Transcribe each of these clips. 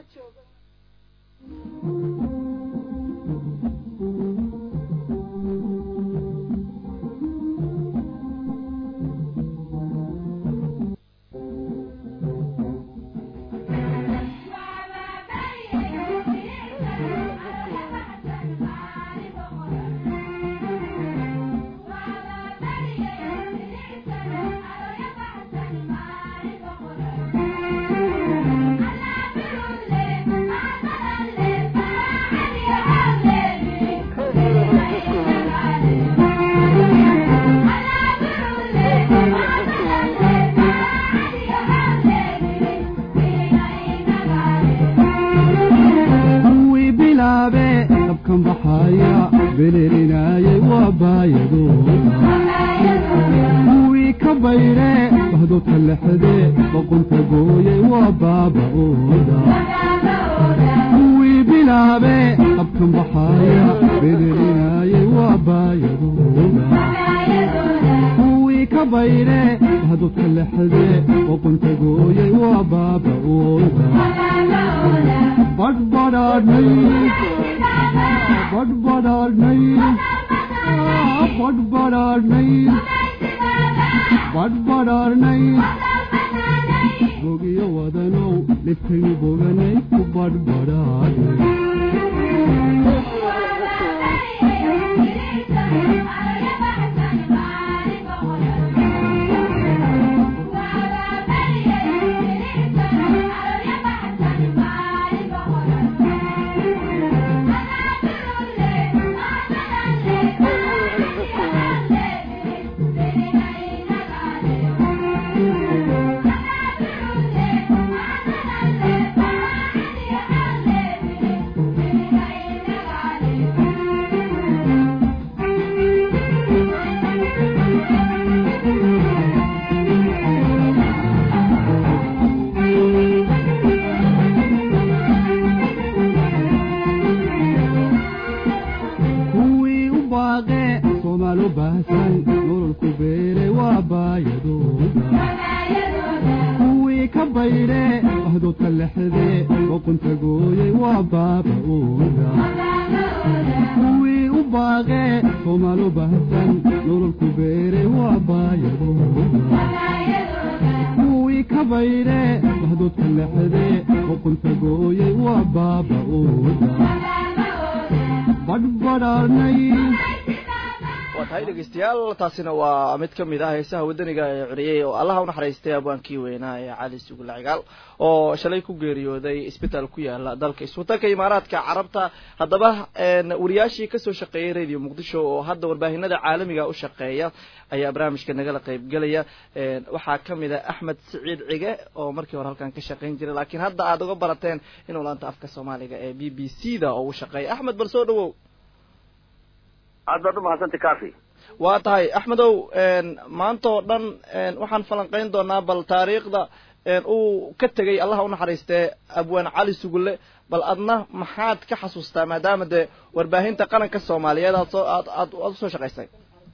kuwii bilaabe dabkan baxaya belelinaayay waa baayadooda kuwii ka bayre bahdoodka lexde boqonta gooyay waa baaba'ooda kuwii bilaabe dabkan baxaya belelinaayay waa baayadooda kuwii ka bayre bahdoodka lexde boqonta gooyay waa baaba'ooda badbadhaadhnay badbadhaadhnay badbadhaadhnay badbadhaadhnay bogiyo wadanow dhibkaynu boganay ku badbadhaadhnay kuwii u baaqe soomaal u baahsan nololku beere waa baayadooda kuwii ka bayre bahdoodka lexde boqonta gooyay waa baaba'ooda kuwii u baaqe soomaal u baahsan nololku beere waa baayadooda kuwii ka bayre bahdoodka lexde boqonta gooyay waa baaba'ooda badhbadhaadhnay waa tahay dhegeystayaal taasina waa mid ka mid ah heesaha wadaniga ee curiyey oo allaha u naxariistay abwaankii weynaa ee cali sugula cigaal oo shalay ku geeriyooday isbitaal ku yaala dalka iswatanka imaaraadka carabta haddaba wariyaashii kasoo shaqeeyay radio muqdisho oo hadda warbaahinada caalamiga u shaqeeya ayaa barnaamijka nagala qaybgelaya waxaa kamid a axmed siciid cige oo markii hore halkan ka shaqayn jiray laakiin hadda aada uga barateen inuu laanta afka soomaaliga ee b b c da oo u shaqeeya axmed bal soo dhawow aad baad umahadsantay cafi waa tahay axmedow maanta oo dhan waxaan falanqeyn doonaa bal taariikhda uu ka tegay allaha unaxariistee abwaan cali sugulle bal adna maxaad ka xasuustaa maadaama dee warbaahinta qaranka soomaaliyeed aad soo aad aad aad usoo shaqaysay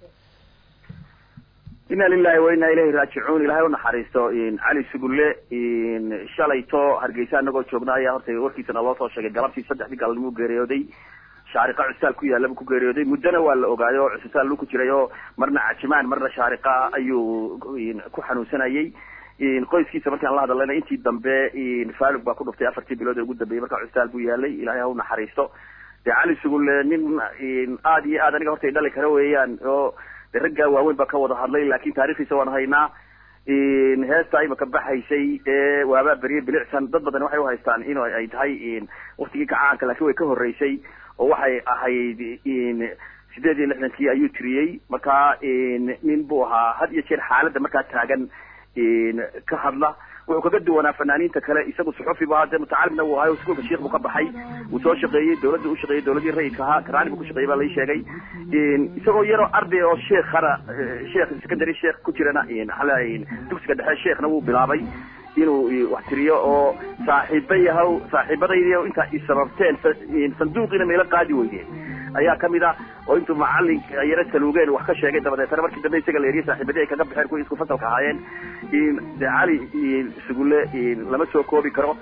ina lilahi wa ina ilayhi raajicuun ilahay unaxariisto cali sugulle shalayto hargeysa anagoo joogna ayaa horta warkiisana loo soo sheegay galabtii saddexdii galnimuu geeriyooday shaariqa custaal ku yaalla buu ku geeriyooday muddona waa la ogaaday oo custaal lu ku jiray oo marna cajimaan marna shaariqa ayuu ku xanuunsanayay qoyskiisa markaan la hadallayna intii dambe faalug baa ku dhuftay afartii bilood ee ugu dambeeyey marka custaal buu yaalay ilahay ha u naxariisto dee cali sugulle nin aada iyo aad aniga horta i dhali kara weeyaan oo de raggaa waaweyn baa ka wada hadlay laakin taarikhdiisa waan haynaa heesta imaka baxaysay ee waabaa beriye bilicsan dad badan waxay uhaystaan in ay tahay waktigii kacaanka laakiin way ka horreysay oo waxay ahayd sideed iyo lixdankii ayuu tiriyey markaa nin buu ahaa had iyo jeer xaaladda markaa taagan ka hadla wuxuu kaga duwanaa fanaaniinta kale isagu suxufi bu ahaa dee mutacalimna uu ahayo iskuolka sheikh buu ka baxay wuu soo shaqeeyey dawladda u shaqeeyey dawladii rayidka ahaa karaani buu ku shaqeeyey baa lai sheegay isagoo yaroo arday oo sheekhana sheekh secondary sheekh ku jirana hala dugsiga dhexe sheekhna wuu bilaabay inuu wax tiriyo oo saaxiiba yahaw saaxiibadaydi intaa i sababteen sanduuqiina meelo qaadi weydeen ayaa kamid ah oo intuu macalin yaro saluugeen wax ka sheegay dabadeetana markii dambe isaga la eriye saaxiibadii ay kaga baxeen kuwii isku fasalka ahaayeen de cali sugulle lama soo koobi karo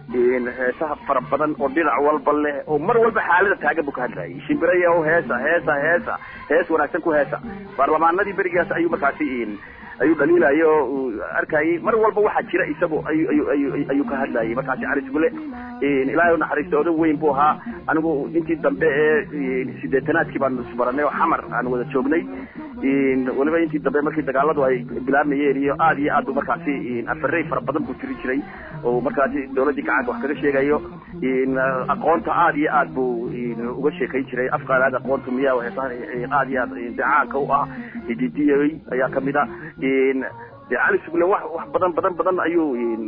heesaha fara badan oo dhinac walba leh oo mar walba xaalada taagan buu ka hadlayay shimbiraya o heesa heesa heesa hees wanaagsan ku heesa baarlamaanadii berigaas ayuu markaasi ayuu dhaliilaya oo uu arkayay mar walba waxaa jira isagu ayu ayu ayu ayuu ka hadlayay markaasi cali sugule ilaahay unaxariista odan weyn buu ahaa anigu intii dambe ee sideetanaadkii baanu isbaranay oo xamar aan wada joognay weliba intii dambe markii dagaaladu ay bilaabmayeen iyo aad iyo aad bu markaasi afarey fara badan buu tiri jiray oo markaasi dawladdii gacanka wax kaga sheegayo aqoonta aad iyo aad buu uga sheekayn jiray afqaalaad aqoontu miya heesaha aad iyo aad decaanka u ah hididiyay ayaa kamid a de cali sugle wax wax badan badan badan ayuu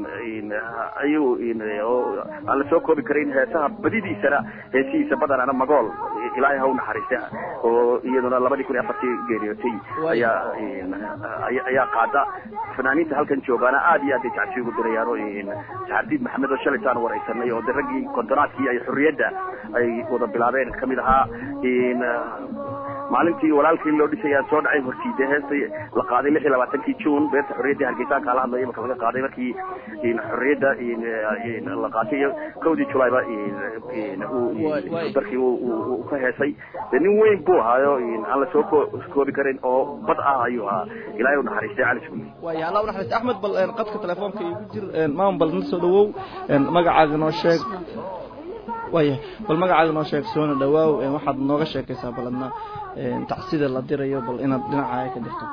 ayuu aan la soo koobi karayn heesaha badidiisana heesihiisa badanana magool ilaahay ha u naxariista oo iyaduna labadii kun iyo afartii geeriyootay ayaa ayaa qaada fanaaniinta halkan joogaana aad iyo aad ay jacsi ugu dirayaan oo saxardiid maxamed oo shalaytaan waraysanay oo de raggii kontonaadkii ay xurriyadda ay wada bilaabeen kamid ahaa maalintii walaalkii loo dhisay aan soo dhacay hortiide heesta la qaaday lix iyo labaatankii june beerta xorriyadda hargeysaanka ala hadlaya marka laga qaaday markii xorriyadda la qaatay iyo kowdii julayba darkii uu ka heesay de nin weyn buu ahaayo aan la soo koobi karin oo bad ah ayuu ahaa ilaahay u naxariistay cali sugli waaya allah u naxariista axmed bal qadka telefoonka igu jir maam bal na soo dhawow magacaaga noo sheeg waaya bal magacaaga noo sheeg soona dhawaaw waxaad nooga sheekaysaa baladna tacsida la dirayo bal inaad dhinacaaga ka dirto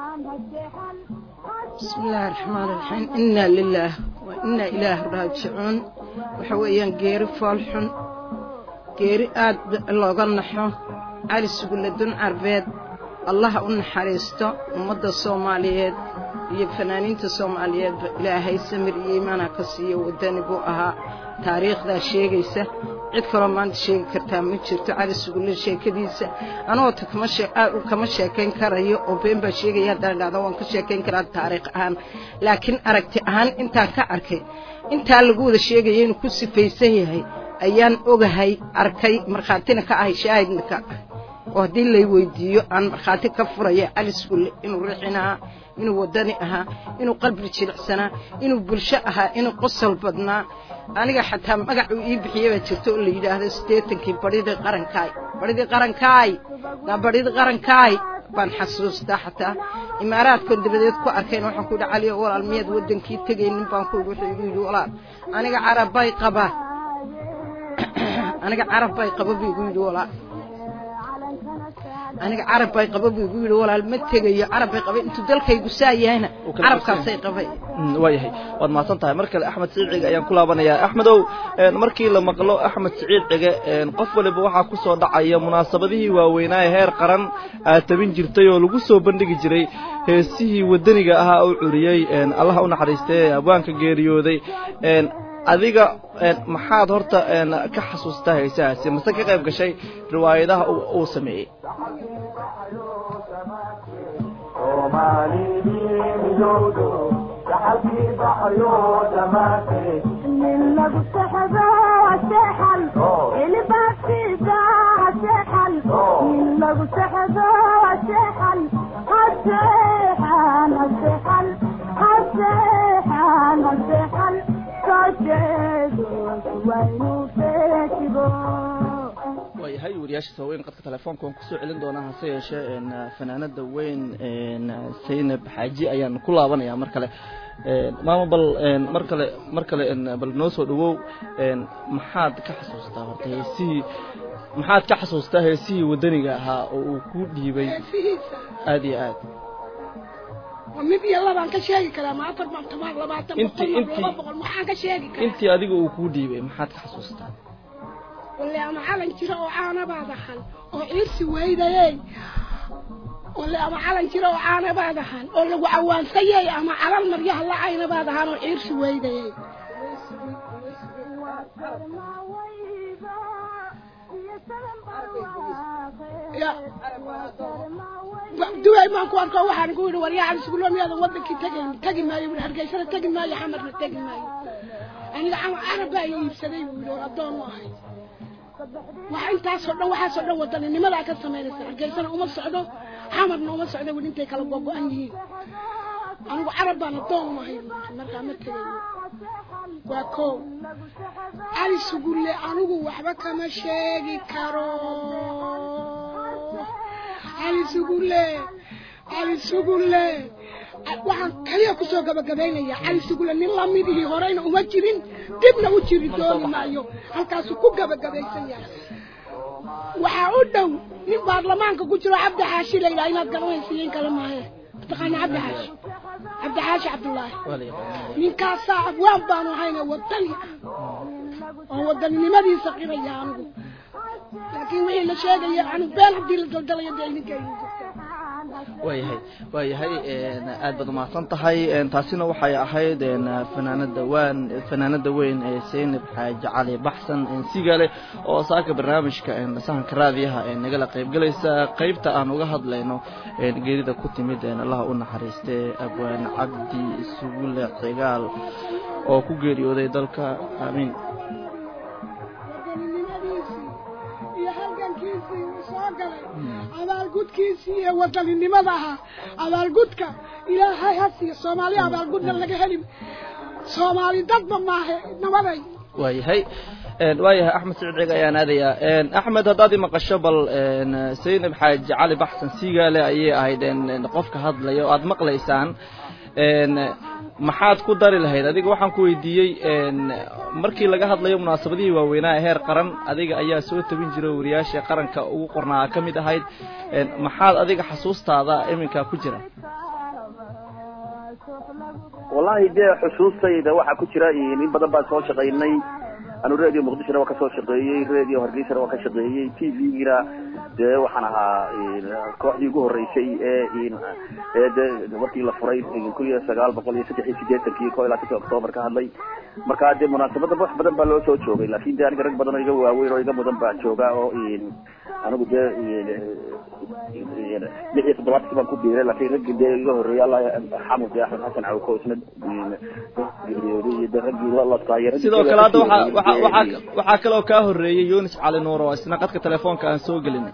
bismi illaahi raxmaan raxiim inna lilaah wa inna ilaah raajicuun waxa weeyaan geeri foolxun geeri aad looga naxo cali sugulle dun carbeed allaha u naxariisto ummadda soomaaliyeed iyo fanaaniinta soomaaliyeedba ilaahay samir iyo iimaanha ka siiyo waddani buu ahaa taariikhdaa sheegaysa cid kaloo maanta sheegi kartaa ma jirto cali sugulle sheekadiisa anugoota kama sheekayn karayo oo been baa sheegaya haddaan dhahda waan ka sheekayn karaa taariikh ahaan laakiin aragti ahaan intaan ka arkay intaa lagu wada sheegaya inuu ku sifaysan yahay ayaan ogahay arkay markhaatina ka ahay shaahidna ka ah oo haddii lay weydiiyo aan markhaati ka furaya cali sugulle inuu rixin ahaa inuu waddani ahaa inuu qalbi jilicsanaa inuu bulsho ahaa inuu qosol badnaa aniga xataa magacuu ii bixiye baa jirto oo la yidhaahdo siddeetankii badhidii qarankaay badhidii qarankaay daa badhidii qarankaay baan xasuustaa xataa imaaraadkoon dabadeed ku arkayn waxaan ku yidhi caliyo walaal miyaad waddankii tegaynin baan ku yidhi wuxuu igu yidhi walaal aniga carabbay qaba aniga carabbay qaba buu igu yidhi walaal aniga carab bay qaba buu igu yidhi walaal ma tegayo carab bay qaba intuu dalkaygu saa yahayna carabkaasay qabay waayahay waad mahadsan tahay mar kale axmed siciid cige ayaan ku laabanayaa axmedow markii la maqlo axmed siciid cige qof waliba waxaa ku soo dhacaya munaasabadihii waaweynaaye heer qaran aad tabin jirtay oo lagu soo bandhigi jiray heesihii waddaniga ahaa u curiyey allaha u naxariistay ee abwaanka geeriyooday adiga maxaad horta ka xasuustaa heesahaasi mase ka qayb gashay riwaayadaha uu sameeyey waayahay wariyaasha waaweyn qadka telefoonka waan kusoo celin doonaa hase yeeshee fanaanada weyn saynab xaaji ayaan ku laabanayaa mar kale maama bal mar kale mar kale bal noo soo dhawow maxaad ka xasuustaa horta heesihii maxaad ka xasuustaa heesihii waddaniga ahaa oo uu ku dhiibay aada iyo aad mid iyo labaan ka sheegi karaa ma afar baan toban labaatan boqol laba boqol maxaan ka sheegi karaa intii adiga uu kuu dhiibay maxaad ka xasuustaa walle ama calan jira oo caanabaad ahan oo ciirsi weydayey walle ama calan jira oo caanabaad ahan oo lagu cawaansayey ama calal maryaha lacaynabaad ahaan oo ciirsi weydayey duway baan ku arko waxaan ku yidhi waryaa cali sugulo miyaadan wadankii tegayn tegi maayo bui hargeysana tegi maayo xamarna tegi maayo aniga carab baa iibsaday buu yidhi oo addoon u ahay wax intaasoo dhan waxaasoo dhan wadaninnimadaa ka samaynaysa hargeysana uma socdo xamarna uma socdo weli intay kala gogo-an yihiin anigu carab baan addoon u ahay buu yidhi markaa ma tegayo waa kow cali sugulle anigu waxba kama sheegi karo cali sugulle cali sugulle waxaan kaliya kusoo gabagabaynaya cali sugulle nin lamidihii horeyna uma jirin dibna u jiri dooni maayo halkaasuu ku gabagabaysan yahay waxaa u dhow nin baarlamaanka ku jiro cabdi xaashi la yidhaha inaad garanaysiiyen kale maahe mataqaana cabdi xaashi cabdi xaashi cabdullaahi ninkaasaa abwaan baanu hayna wadani ah oo wadaninimadiisa qiraya anigu laakiin wixii la sheegaya anu been haddii la daldalayo dee idinka idin waayahay waayahay aad baad umahadsan tahay taasina waxay ahayd fanaanada waan fanaanada weyn ee seynab xaaji cali baxsan sigale oo saaka barnaamijka sahanka raadiyaha ee nagala qaybgalaysa qaybta aan uga hadlayno geerida ku timid allaha u naxariiste abwaan cabdi sugule cigaal oo ku geeriyooday dalka aamiin wadaninimadiisii iyo halgankiisii uu soo galay abaalgudkiisii iyo wadaninimada ahaa abaalgudka ilaahay ha siiyo soomaali abaalgudna laga heli soomaali dadba maahe nabaday waayahay waayahay axmed siciid ciga ayaan aadayaa axmed haddaad i maqasho bal seynab xaaji cali baxsan sigaale ayay ahayd qofka hadlaya oo aad maqlaysaan maxaad ku dari lahayd adiga waxaan ku weydiiyey markii laga hadlayo munaasabadihii waaweynaa ee heer qaran adiga ayaa soo tabin jira wariyaasha qaranka ugu qornaa ka mid ahayd maxaad adiga xasuustaada iminka ku jira wallahi dee xusuustayda waxaa ku jira in badan baan soo shaqaynay anu radio muqdishona waa kasoo shaqeeyey radio hargeysana waa ka shaqeeyey t v-gina dee waxaan ahaa kooxdii ugu horeysay ee ee de markii la furay kun iyo sagaal boqol iyo saddex iyo sideetankii ko ilaa shantii octoobar ka hadlay marka dee munaasabada wax badan baa loo soo joogay laakin de aniga rag badan oo iga waaweyn oo iga mudan baa jooga oo anigu dee lix iyo toddobaadkii baan ku biiray laakiin raggii dee iga horreeyay allah xamud dee axmed xasan cawko isna geeriyooday iyo dee raggii laskaayay sidoo kale hadda waxaa waxaa waxaa waxaa kaloo kaa horreeyey yunis cali nuur oo isna qadka telefoonka aan soo gelinay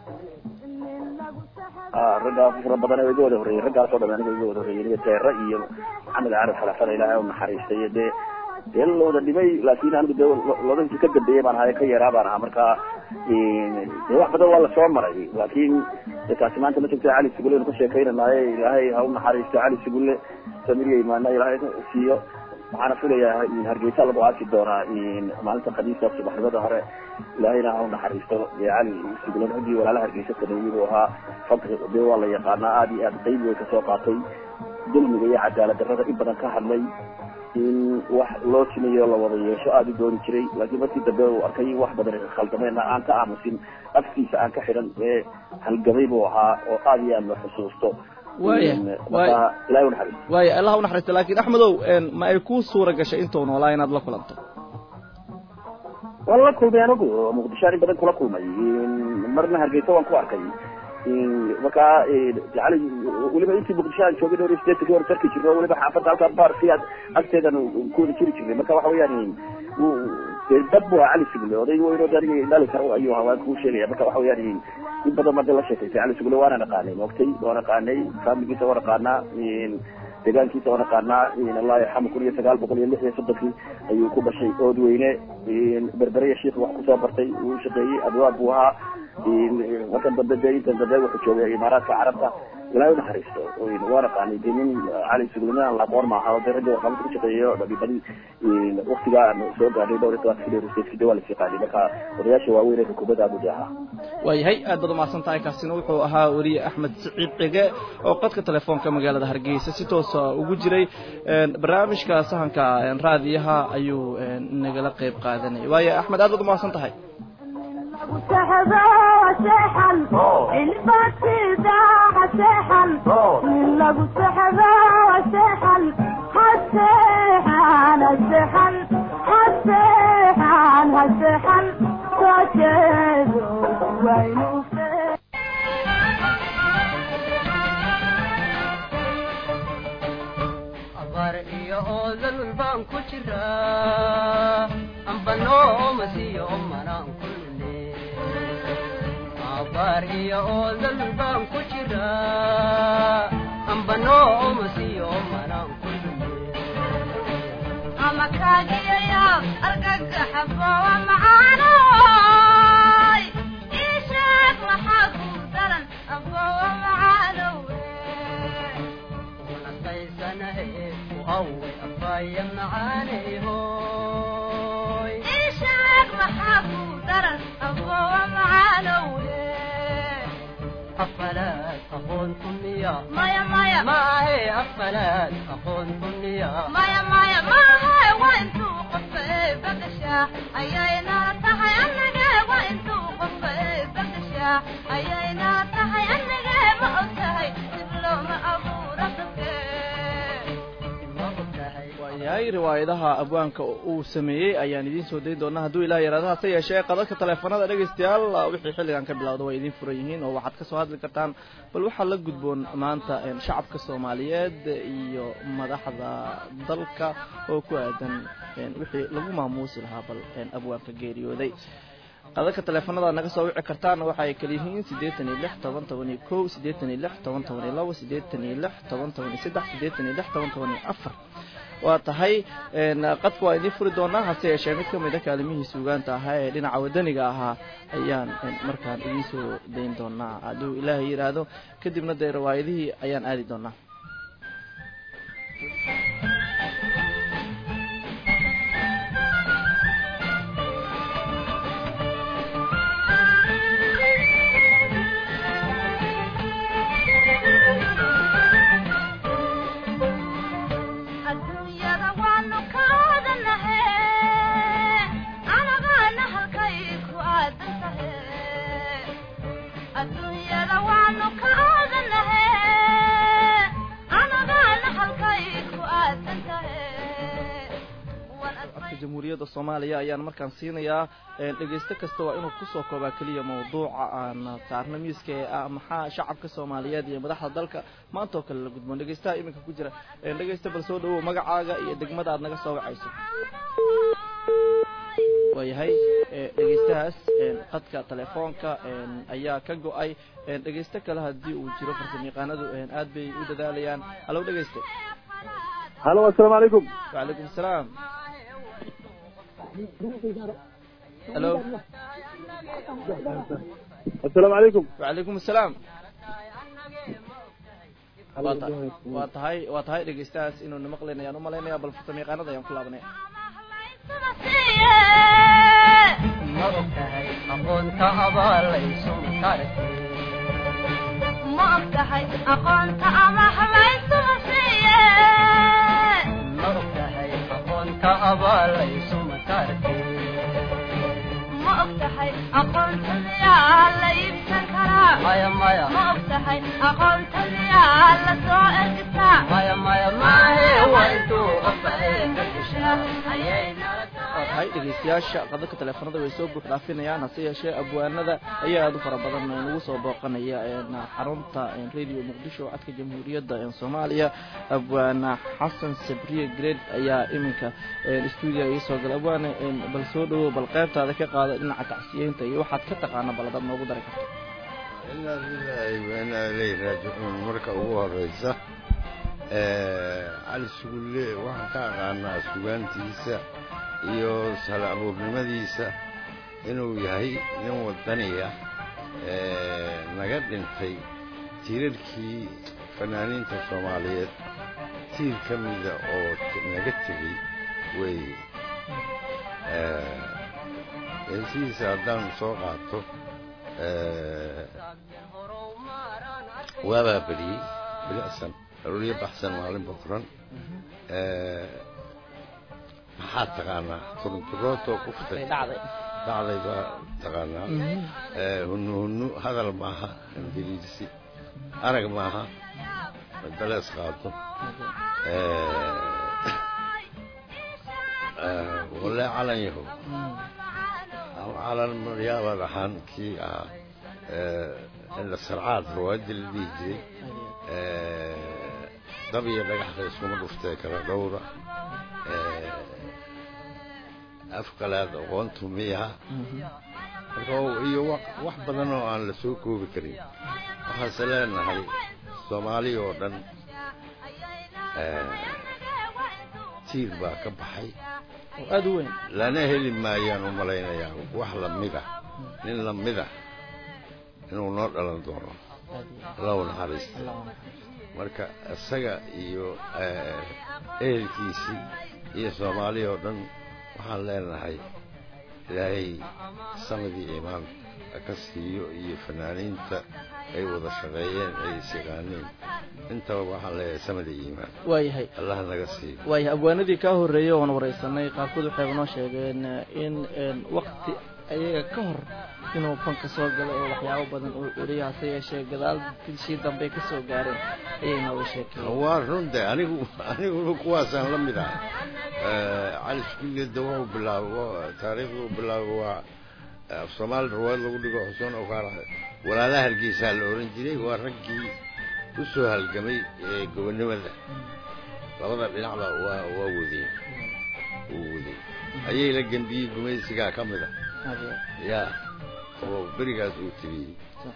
raggaa fara badan oo iga wada horreeyey raggaasoo dhan aniga iga wada horreeyey aniga teera iyo maxamed carab xalafada ilaahay u naxariistay dee dee la wada dhimay laakin anigu dee lodadkii ka dambeeyey baan ahaa ka yaraa baan ahaa marka dee wax badan waa lasoo maray laakin de taasi maanta ma jirta cali sugulle nu ka sheekaynanaaye ilaahay ha u naxariisto cali sugulle samiriya imaana ilaahay siiyo waxaana filayaa hargeysa lagu aasi doonaa maalinta khamiista subaxnimada hore ilaahayna ha u naxariisto dee cali sugulle raggii walaala hargeysa sameeyey buu ahaa fadri dee waa la yaqaanaa aada iyo aad qayb way kasoo qaatay dulmiga iyo cadaalad darrada in badan ka hadlay in wax loo simayo la wada yeesho aada u dooni jiray laakiin markii dambe uu arkay wax badan khaldameena aan ka aamusin afkiisa aan ka xidhan ee halgamay buu ahaa oo aada iyo aad la xusuusto waaya marka ilahay unaxariis waaya allah u naxariista laakiin axmedow ma ay ku suura gashay intuu noolaa inaad la kulanto waan la kulmay anigu muqdisho in badan kula kulmay marna hargeysa waan ku arkay markaa cali weliba intii muqdisho aan joogay dhowr iyo sideetanki hor sarki jirno weliba xaafadda halkaa baarkiyaad agteedan ku wada jiri jirnay marka waxa weeyaan dee dad bu ahaa cali sugulle oday weyn oo aniga dhali karo ayuu ahaa waan kuu sheegaya marka waxa weeyaan in badan baa de la sheekaysay cali sugulle waana naqaanay moogtay waa naqaanay faamiligiisa waa naqaanaa deegaankiisa waa naqaanaa allah yarxamu kun iyo sagaal boqol iyo lix iyo soddonkii ayuu ku dhashay oodweyne berberiya shiikh wax kusoo bartay uu shaqeeyey adwaab buu ahaa markan dambe de intan dambe wuxuu joogay imaaraadka carabta ilahay unaxariisto waa naqaanay de nin cali sugulimaan laqoon maaha de ragga warqabada ku shaqeeyo dhagibadi waktigaa aan soo gaadhay dhowr iyo tobanka kilo stateski de waa lasii qaaday marka odayaasha waaweyn ee xukuumadda abu de ahaa waayahay aad baad umahadsan tahay kaasina wuxuu ahaa weriye axmed siciid cige oo qadka telefoonka magaalada hargeysa si toosa ugu jiray barnaamijka sahanka raadiyaha ayuu nagala qeyb qaadanayay waayo axmed aad baad umahadsan tahay abaar iyo oodal baan ku jiraa ambanoo masiyo manaan kulne abaar iyo oodal baan ku jiraa ambanoo masiyo manaan kulne amaka أفلات أخونكم يا مايا مايا ما هي أفلات أخونكم يا مايا مايا ما هي وانتو قفي بقشا أيينا تحي أنك وانتو قفي بقشا أيينا تحي أنك ما أتهي تبلو ما أبو ربك ما قلتهي waayahay riwaayadaha abwaanka uu sameeyey ayaan idiin soo dayn doonaa hadduu ilaah yaraado hase yeeshee qadadka taleefanada dhegaystayaal wixii xilligan ka bilowda waa idiin furan yihiin oo waxaad kasoo hadli kartaan bal waxaa la gudboon maanta een, shacabka soomaaliyeed iyo madaxda dalka oo ku aadan een, wixii lagu maamuusi lahaa bal een, abwaanka geeriyooday qadadka taleefanada naga soo wici kartaan waxa ay kala yihiin siddeetan iyo lix toban toban iyo kow siddeetan iyo lix toban toban iyo labo siddeetan iyo lix toban toban iyo saddex siddeetan iyo lix toban toban iyo afar waa tahay een, qadka waa idiin furi doonaa hase yeeshee mid ka mid a kaalimihii suugaanta ahaa ee dhinaca wadaniga ahaa ayaan een, markaan idiin soo dayn doonaa hadduu ilaahay yidhaahdo kadibna dee riwaayadihii ayaan aadi doonaa adduunyada waanu ka odanahe anagaana halkay ku aadan tahe adduunyada waanu ka odanahe anagaana halkay ku aadan tahe Waan codka admay- jamhuuriyadda soomaaliya ayaan markaan siinayaa een, dhegaysto kasta waa inuu kusoo koobaa keliya mawduuca aan saarno miiska ee ah maxaa shacabka soomaaliyeed iyo madaxda dalka maanta oo kale la gudboon dhegaystaha iminka ku jira een, dhegaysta bal soo dhawow magacaaga iyo degmada aad naga soo wacayso waayahay ee, dhegaystahaas een, qadka telefoonka een, ayaa ka go-ay een, dhegaysto kale haddii uu jiro farsamayaqaanadu een, aad bay u dadaalayaan halow dhegayste halo assalaamu calaykum wacalaykum asalaam halo assalaamu calaykum wacalaykum asalaam waa ta- waa tahay waa tahay dhegaystahaas inuu na maqlayn ayaan umalaynaya bal farsamayaqaanada ayaan ku laabanaya ma ogtahay aqoonta abaalayso makaragtay ma ogtahay aqoonta ama habaysuma siiye ma ogtahay aqoonta abaalayso makaragtay ma ogtahay aqoonta miyaa la iibsan karaa maya maya ma ogtahay aqoonta miyaa la soo ergisaa maya maya maahe waa intuu qofkahay ka gashaa ayay nala waa tahay dhegaystayaasha qadadka teleefanada way soo buux dhaafinayaan hase yeeshee abwaanada ayaa aada u fara badan nagu soo booqanaya een, xarunta een, radio muqdisho codka jamhuuriyadda een, soomaaliya abwaana xasan sabriye gred ayaa iminka een, stuudiga ii soo galay abwaane een, bal soo dhawow bal qaybtaada ka qaada dhinaca tacsiyeynta iyo waxaad ka taqaana bal adaad noogu dari karto inaa lilaahi wa inaa ilayhi raajicuun marka ugu horeysa ee, cali sugulle waxaan ka aqaanaa sugaantiisa iyo sal abuurnimadiisa inuu yahay nin wadaniya ee, naga dhintay tiirarkii fanaaniinta soomaaliyeed tiir ka mida oo t- naga tegey weeye Ee, heesihiisa haddaan soo qaato ee, waabaa beriyey bilicsan arooryo baxsan maalinba furan Ee, maxaad taqaanaa turunturootoo kuftay dhacday dhacday baa taqaanaa Ee, hunnu hunnu hadal maaha ingiriisi arag maaha dalees qaado Ee, ee, walle calan yahow calan maryaaba dhaxaan kii ahaa ee, ila sarcaad riwaayadii la dhihi jiray Ee, dab iyo dhagaxda iskuma dhuftee kala dhowra Ee, afqalaad aqoontu miyaha marka oo- iyo wa- wax badan oo aan la soo koobi karin waxaase leenahay soomaali oo dhan ee, tiir baa ka baxay oo aada u weyn lana heli maayaan u malaynayaa wax lamid ah nin lamid ah inuu noo dhalan doono allahu naxariista marka isaga iyo ehelkiisii iyo soomaaliya oo dhan waxaan leenahay ilaahay samadii imaan ka siiyo iyo fanaaniinta ay wada shaqeeyeen ay isyaqaaneen intaba waxaan leeyahay samadii iimaan waayahay allah naga siiyo waayahay abwaanadii kaa horreeyey oon waraysanay qaarkood waxayba noo sheegeen in wakti ayaga ka hor inuu fanka soo galay oo waxyaabo badan uu celiyo hase yeeshee gadaal dilshii dambe ka soo gaareen ayay nooga sheekeeyeen waa runta anigu aniguna kuwaasaan la mid ah cali iskuulyada wuxuu bilaabo taariikhdu bilaabo waa af soomaali rawaad lagu dhigo xusuun okaara walaalaha hargeysaa la oran jiray waa raggii u soo halgamay gobonnimada labada dhinacba waa waa wadeen uu wadeen ayay la gembiyey gumaysigaa ka mid a ya oo berigaas uu tiriyey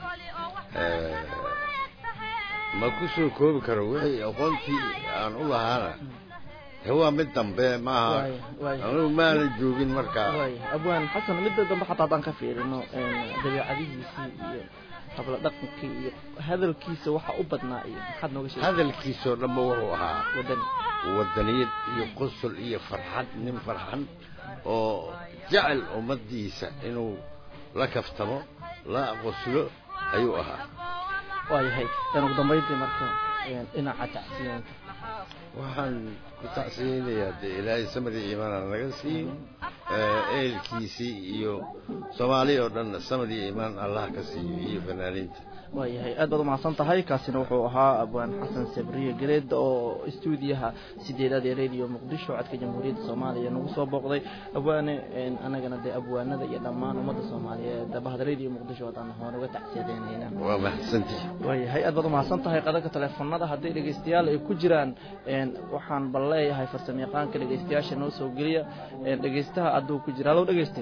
ma ku soo koobi karo wixii aqoontii aan u lahaana de waa mid dambe maaha anigu maanan joogin markaa abwaan xasan midda dambe xataa haddaan ka fiirino dabeecadihiisii iyo habla dhaqankii iyo hadalkiisa waxa u badnaa iyo maxaad nooga sheegay hadalkiisoo dhanba wuxuu ahaa wadani wadaniyad iyo qosol iyo farxad nin farxan oo jecel ummaddiisa inuu la kaftamo la qoslo ayuu ahaa waayahay ugu dambayntii marka dhinaca tacsiyanka waxaan ku tacsiyeynayaa dee ilaahay samadi iimaana naga siiyo ehelkiisii iyo soomaaliya oo dhan samadi iimaan allah ka siiyo iyo fanaaniinta waayahay aad baad umahadsan tahay kaasina wuxuu ahaa abwaan xasan sabriye gareed oo stuudiyaha sideedaad ee radio muqdisho codka jamhuuriyadda soomaaliya nagu soo booqday abwaane anagana dee abwaanada iyo dhammaan ummadda soomaaliyeed bahda radio muqdisho haddaan hoon uga tacsiyadeynayna waa mahadsantihi waayahay aad baad umahadsan tahay qadanka teleefonada hadday dhegeystayaal ay ku jiraan waxaan bal leeyahay farsamo yaqaanka dhegeystayaasha noo soo geliya dhegeystaha hadduu ku jira hallow dhegeyste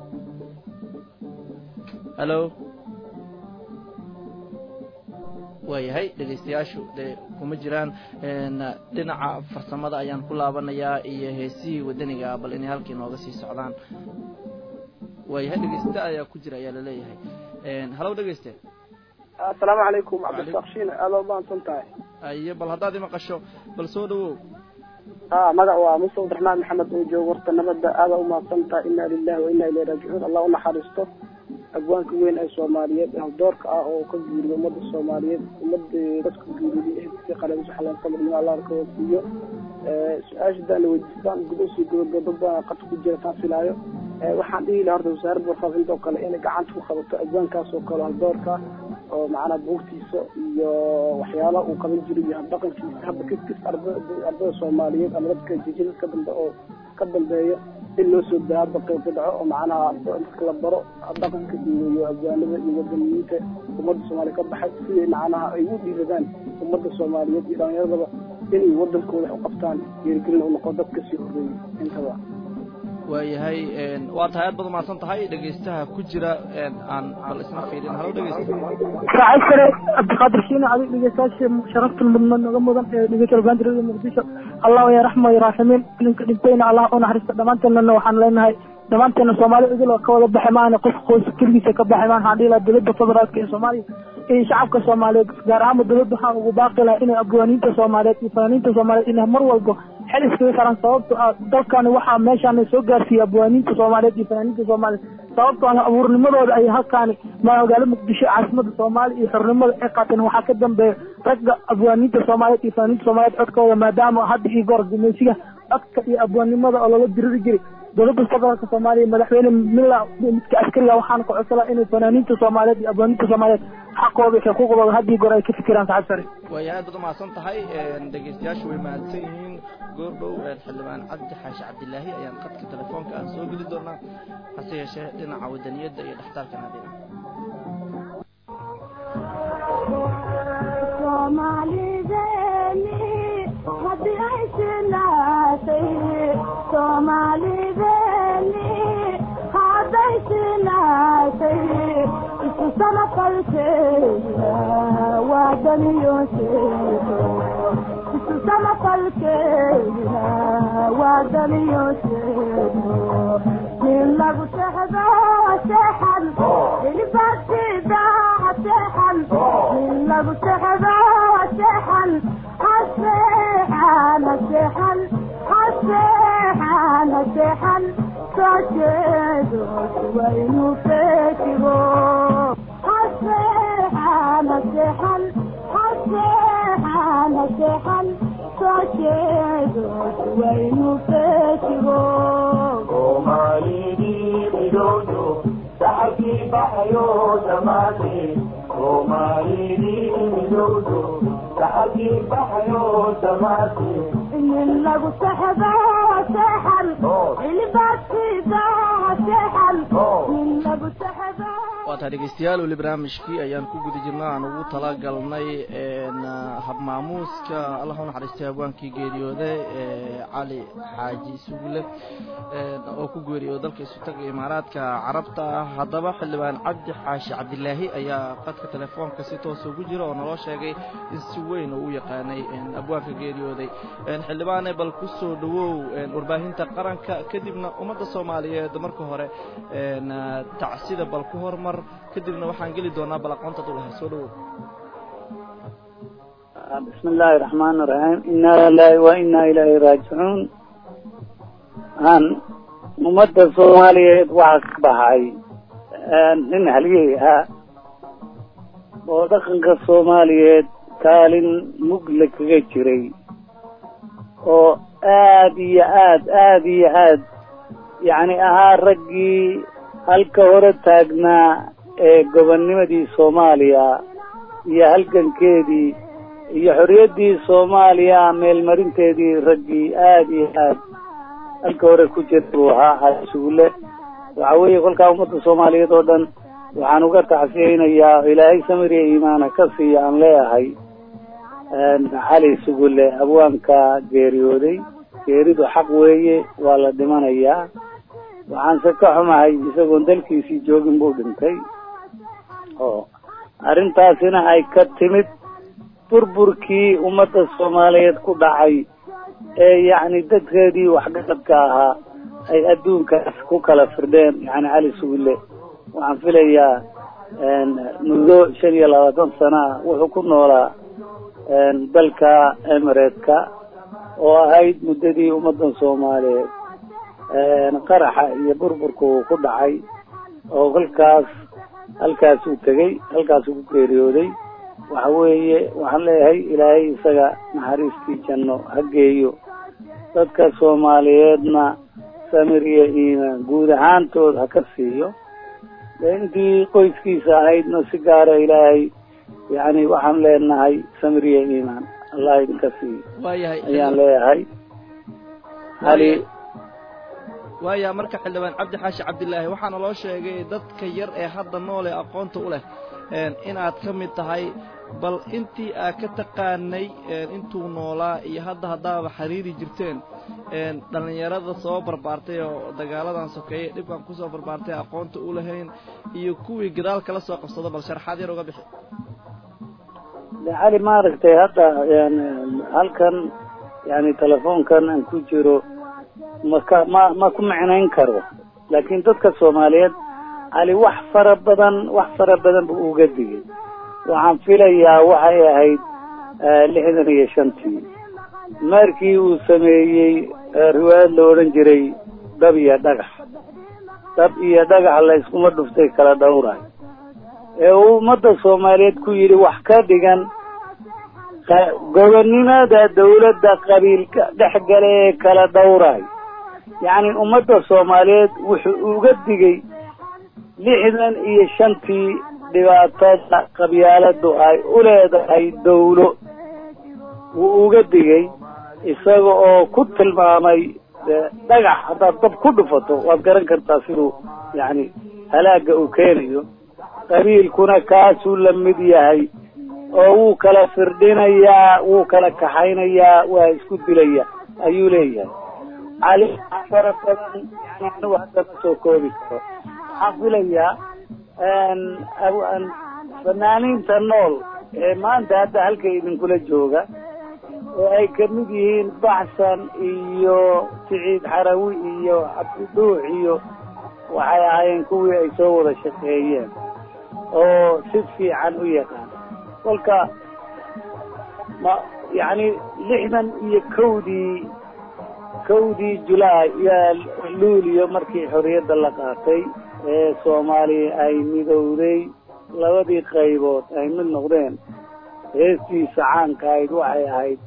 hallo waayahay dhegeystayaashu dee kuma jiraan dhinaca farsamada ayaan ku laabanayaa iyo heesihii wadaniga bal inay halkii nooga sii socdaan waayahay dhegeysta ayaa ku jira ayaa laleeyahay halow dhegeyste assalaamu calaykum cabdirasaaq shiin aada u maadsan tahay aye bal haddaad imaqasho bal soo dhawow a magac waa muse abdiraxmaan maxamed oo joogo warta nabadda aada u maadsan tahay inna lilahi wa inna ilayhi raajicuun allah u naxariisto agwaanka weyn ee soomaaliyeed haldoorka ah oo ka guuriyo ummadda soomaaliyeed ummadda dadka guuriyay si qalan saxlan sabrnimo allah ka wasiiyo su-aasha daan la weydiistaan gudasii gobogabo baan qad ku jira taan filaayo waxaan dhihi lahaa horta wasaaradda warfaafinta oo kale inay gacanta ku qabato agwaankaas oo kale haldoorka oo macnaha buugtiisa iyo waxyaalaha uu qaban jiray iyo habdhaqankiisa hadda kis kis ardada soomaaliyeed ama dadka jijida ka dambe oo ka dambeeya in loo soo daa hadda qayb ka dhaco oo macnaha dadka la baro dhaqanka iyo agwaanada iyo wadaniyiinta ummadda soomaaliya ka baxay siday macnaha ay u dhiiradaan ummadda soomaaliyeed iyo dhalinyaradaba inay wadankooda u qabtaan geerigelin u noqo dadka sii horreeyay intaba waayahay waa tahay aad baad umahadsan tahay dhegeystaha ku jira aan bal isna fiirin halo dhegeysta raacay kale cabdiqaadir shiine adig dhegeystayaasha sharafta mudnaan naga mudan ee dhegeysta baandirada muqdisho allah ya raxma ya raaximiin ninka dhintayna allah u naxariista dhammaanteennana waxaan leenahay dhammaanteena soomaali idil oo ka wada baxay maana qof qoys keligiisa ka baxay maan waxaan dhihi lahaa dowladda federaalka ee soomaaliya iyo shacabka soomaaliyeed gaar ahaanba dowladda waxaan ugu baaqi lahaa inay abwaaniinta soomaaliyeed iyo fanaaniinta soomaaliyeed inay mar walba xel iskaga saran sababto ah dalkani waxaa meeshaan soo gaarsiiyey abwaaniinta soomaaliyeed iyo fanaaniinta soomaaliyeed sababtoo ah abuurnimadooda ay halkaani magaalo muqdisho caasimada soomaaliya iyo xornimada ay qaateen waxaa ka dambeeya ragga abwaaniinta soomaaliyeed iyo fanaaniinta soomaaliyeed codkooda maadaama hadda iyo goor gumaysiga codka iyo abwaannimada oo lala diriri jiray dowladda federaalka soomaaliya madaxweyne mila midka askariga waxaana ka codsadaa inay fanaaniinta soomaaliyeed iyo abwaaniinta soomaaliyeed xaqooda iyo xuquuqdooda had iyo goor ay ka fikiraan saxab sare waaya aad baad umahadsan tahay dhegeystayaashu way mahadsan yihiin goordhow xildhibaan cabdi xaashi cabdilaahi ayaan qadka telefoonka aan soo geli doonaa hase yeeshee dhinaca wadaniyadda iyo dhextaalka naadina haddii ay sinaatay soomaalideni hadday sinaatay isu samafalkeeda waa daniyoosheedo isu samafalkeedina waa daliyoosheedo nin lagu sexdo seexan ilibaadsida seexan nin lagu sexdo seexan haseexan haseexan haseexan haseexan soo jeedo waa inuu feejigo haseexan haseexan haseexan haseexan soo jeedo waa inuu feejigo soomaalidii midowdo saxabkii baxayo dhammaatee soomaalidii midowdo saxabkii baxayo dhammaatee nin lagu sexdo seexan ilibaadsida seexan nin lagu sexdo waataa dhegeystayaal weli barnaamijkii ayaan ku guda jirna aan ugu talagalnay habmaamuuska allah u naxariistay hawaankii geeriyooday cali xaaji sugle oo ku geeriyooday dalka isutaga imaaraadka carabta haddaba xildhibaan cabdi xaashi cabdilaahi ayaa qadka telefoonka si toosa ugu jira oo naloo sheegay in si weyn oo u yaqaanay abwaanka geeriyooday xildhibaane bal ku soo dhawow warbaahinta qaranka kadibna ummadda soomaaliyeed marka hore tacsida bal ku hormar kadibna waxaan geli doonaa bal aqoonta dulaha soo dhawow bismi illaahi raxmaani raxiim inaa lilaahi wa inaa ilaahi raajicuun aan ummadda soomaaliyeed waxaa ka baxay nin halyey ah oo dhaqanka soomaaliyeed kaalin mugle kaga jiray oo aad iyo aad aad iyo aad yacni ahaa raggii halka hore taagnaa ee gobonnimadii soomaaliya iyo halgankeedii iyo xorriyaddii soomaaliya meelmarinteedii raggii aad iyo aad halka hore ku jira buu ahaa xaasuule waxa weeye kolkaa ummadda soomaaliyeed oo dhan waxaan uga tacsiyeynayaa ilaahay samiriya iimaana ka siiya aan leeyahay cali sugule abwaanka geeriyooday geeridu xaq weeye waa la dhimanayaa waxaanse ka xumahay isagoon dalkiisii joogin buu dhintay oo arrintaasina ay ka timid burburkii ummadda soomaaliyeed ku dhacay ee yacni dadkeedii waxgaradka ahaa ay adduunkaas ku kala firdheen yacni cali sugule waxaan filayaa muddo shan iyo labaatan sana ah wuxuu ku noolaa dalka emireedka oo ahayd muddadii ummaddan soomaaliyeed qaraxa iyo burburka uu ku dhacay oo kolkaas halkaasuu tegey halkaasuu ku geeriyooday waxa weeye waxaan leeyahay ilaahay isaga naxariistii janno ha geeyo dadka soomaaliyeedna samir iyo iimaan guud ahaantood ha ka siiyo dee intii qoyskiisa ahaydna si gaara ilaahay yacni waxaan leenahay samir iyo iimaan allah idinka siiyo waayahay ayaan leeyahay hali waaya marka xildhibaan cabdi xaashi cabdilaahi waxaana loo sheegay dadka yar ee hadda nool ee aqoonta u leh inaad ka mid tahay bal intii aad ka taqaanay intuu noolaa iyo hadda haddaaba xiriiri jirteen dhallinyarada soo barbaartay oo dagaaladan sokeeye dhibkan kusoo barbaartay aqoonta u lahayn iyo kuwii gadaal kala soo qabsado bal sharxaad yar uga bixi de cali maaragtay hadda halkan yani telefoonkan aan ku jiro maka ma ma ku micnayn karo laakiin dadka soomaaliyeed cali wax fara badan wax fara badan buu uga digay waxaan filayaa waxay ahayd lixdan iyo shantii markii uu sameeyey riwaayad la odhan jiray dab iyo dhagax dab iyo dhagax la iskuma dhuftay kala dhowray ee uu ummadda soomaaliyeed ku yidhi wax ka dhigan gobonnimada dawladda qabiilka dhex gale ee kala dhowray yacni ummadda soomaaliyeed wuxuu uga digay lixdan iyo shantii dhibaatada qabyaaladu ay u leedahay dawlo wuu uga digay isaga oo ku tilmaamay dhagax haddaad dab ku dhufato waad garan kartaa siduu yacni halaaga uu keenayo qabiilkuna kaasuu la mid yahay oo wuu kala firdhinayaa wuu kala kaxaynayaa waa isku dilaya ayuu leeyahay cali fara badan yani anigu hadda ma soo koobi karo waxaan filayaa fanaaniinta nool ee maanta hadda halka idinkula jooga oo ay ka mid yihiin baxsan iyo siciid xarawi iyo cabdiduux iyo waxay ahaayeen kuwii ay soo wada shaqeeyeen oo si fiican u yaqaan kolka ma yacni lixdan iyo kowdii kowdii julaay yaa luuliyo markii xorriyadda la qaatay ee soomaaliya ay midowday labadii qaybood ay mid noqdeen heestiisa caanka ahayd waxay ahayd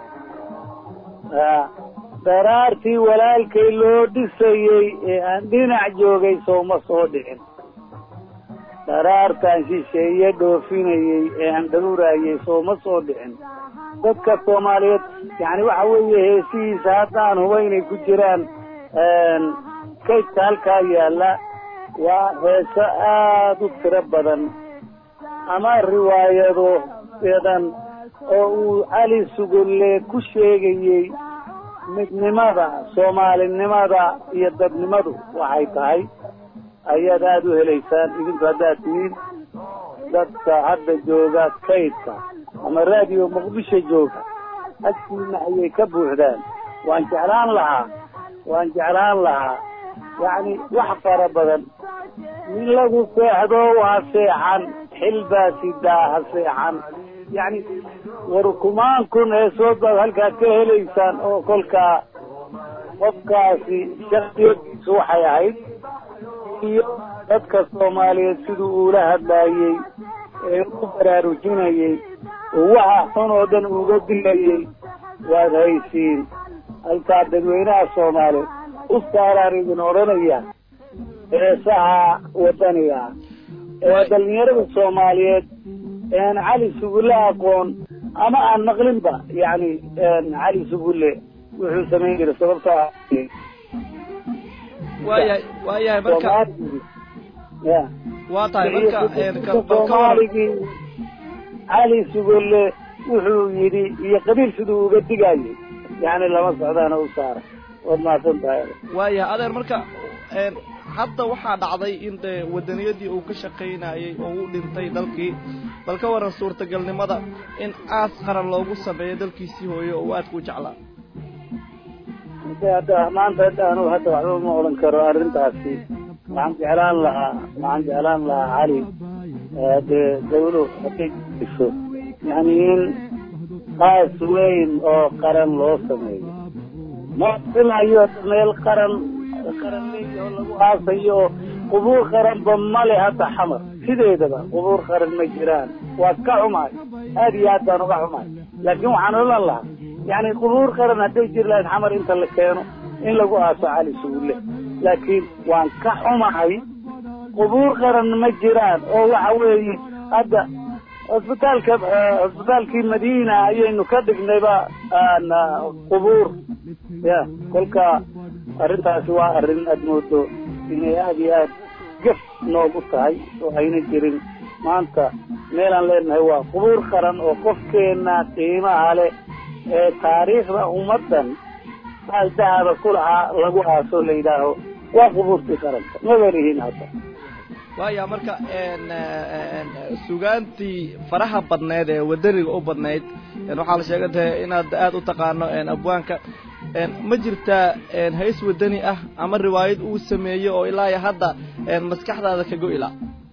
daraartii walaalkay loo dhisayey ee aan dhinac joogay sooma soo dhicin daraartaan shisheeye dhoofinayey ee aan dhowraayey sooma soo dhicin dadka soomaaliyeed yani waxa weeye heesihiisa haddaan huba inay ku jiraan kaydka halkaa yaalla waa heeso aada u tiro badan ama riwaayado badan oo uu cali sugulle ku sheegayey midnimada soomaalinimada iyo dadnimadu waxay tahay ayaad aada u helaysaan idinku haddaad tihiin dadka hadda jooga kaydka ama raadiyo muqdisho jooga agtiina ayay ka buuxdaan waan jeclaan lahaa waan jeclaan lahaa yacni wax fara badan min lagu seexdo ha seexan xilbaasidaa ha seexan yacni war kumaan kun heesood baad halkaad ka helaysaan oo kolkaa qofkaasi shaksiyadiisu waxay ahayd iyo dadka soomaaliyeed siduu uula hadlaayey ee u baraarujinayey oo waxa xun oo dhan uga dilayey waad haysiin halkaa dadweynaha soomaaliyeed u saaraan idin odhanaya heesaha wadaniga ee dhalinyarada soomaaliyeed een cali sugulle aqoon ama aan maqlinba yacni cali sugulle wuxuu samayn jiray sababtoo ah waayahay waayahay marka ya waa tahay marka soomaaligii cali sugulle wuxuu yidhi iyo qabiil siduu uga digayay yani lama socdaana u saara waad mahadsan tahay waayahay adeer marka hadda waxaa dhacday in dee wadaniyadii uu ka shaqaynayey oo u dhintay dalkii bal ka waran suurtagalnimada in aas qaran loogu sameeyo dalkiisii hooyo oo aadka u jeclaa hadda maanta hadda anu hadda waxba ma odhan karo arrintaasi waxaan jeclaan lahaa waxaan jeclaan lahaa cali dee dawlo hadday iso yani in qaas weyn oo qaran loo sameeyo ma filayo meel qaran qaran leeyi oo lagu aasayo oo qubuur qaranba male hadda xamar sideedaba qubuur qaran ma jiraan waa ka xumaay aad iyo aad baan uga xumaay laakiin waxaan odhan lahaa yani qubuur qaran hadday jiri lahayd xamar inta la keeno in lagu aaso cali sugulle laakiin waan ka xumahay qubuur qaran ma jiraan oo waxa weeye hadda cusbitaalka cusbitaalkii madiina ayaynu ka dhignayba qubuur ya kolka arrintaasi waa arrin aad moodo inay aad iyo aad gaf noogu tahay oo ayna jirin maanta meelaan leenahay waa qubuur qaran oo qofkeena qiimaha leh ee taariikhda ummaddan maal dahaba ku lahaa lagu aaso la yidhaaho waa qubuurtii qaranka maba lihin hadda waaya marka sugaantii faraha badneed ee wadaniga u badnayd waxaa la sheegan tahay inaad aada u taqaano abwaanka ma jirtaa hays wadani ah ama riwaayad uu sameeyo oo ilaa iyo hadda maskaxdaada ka go-ila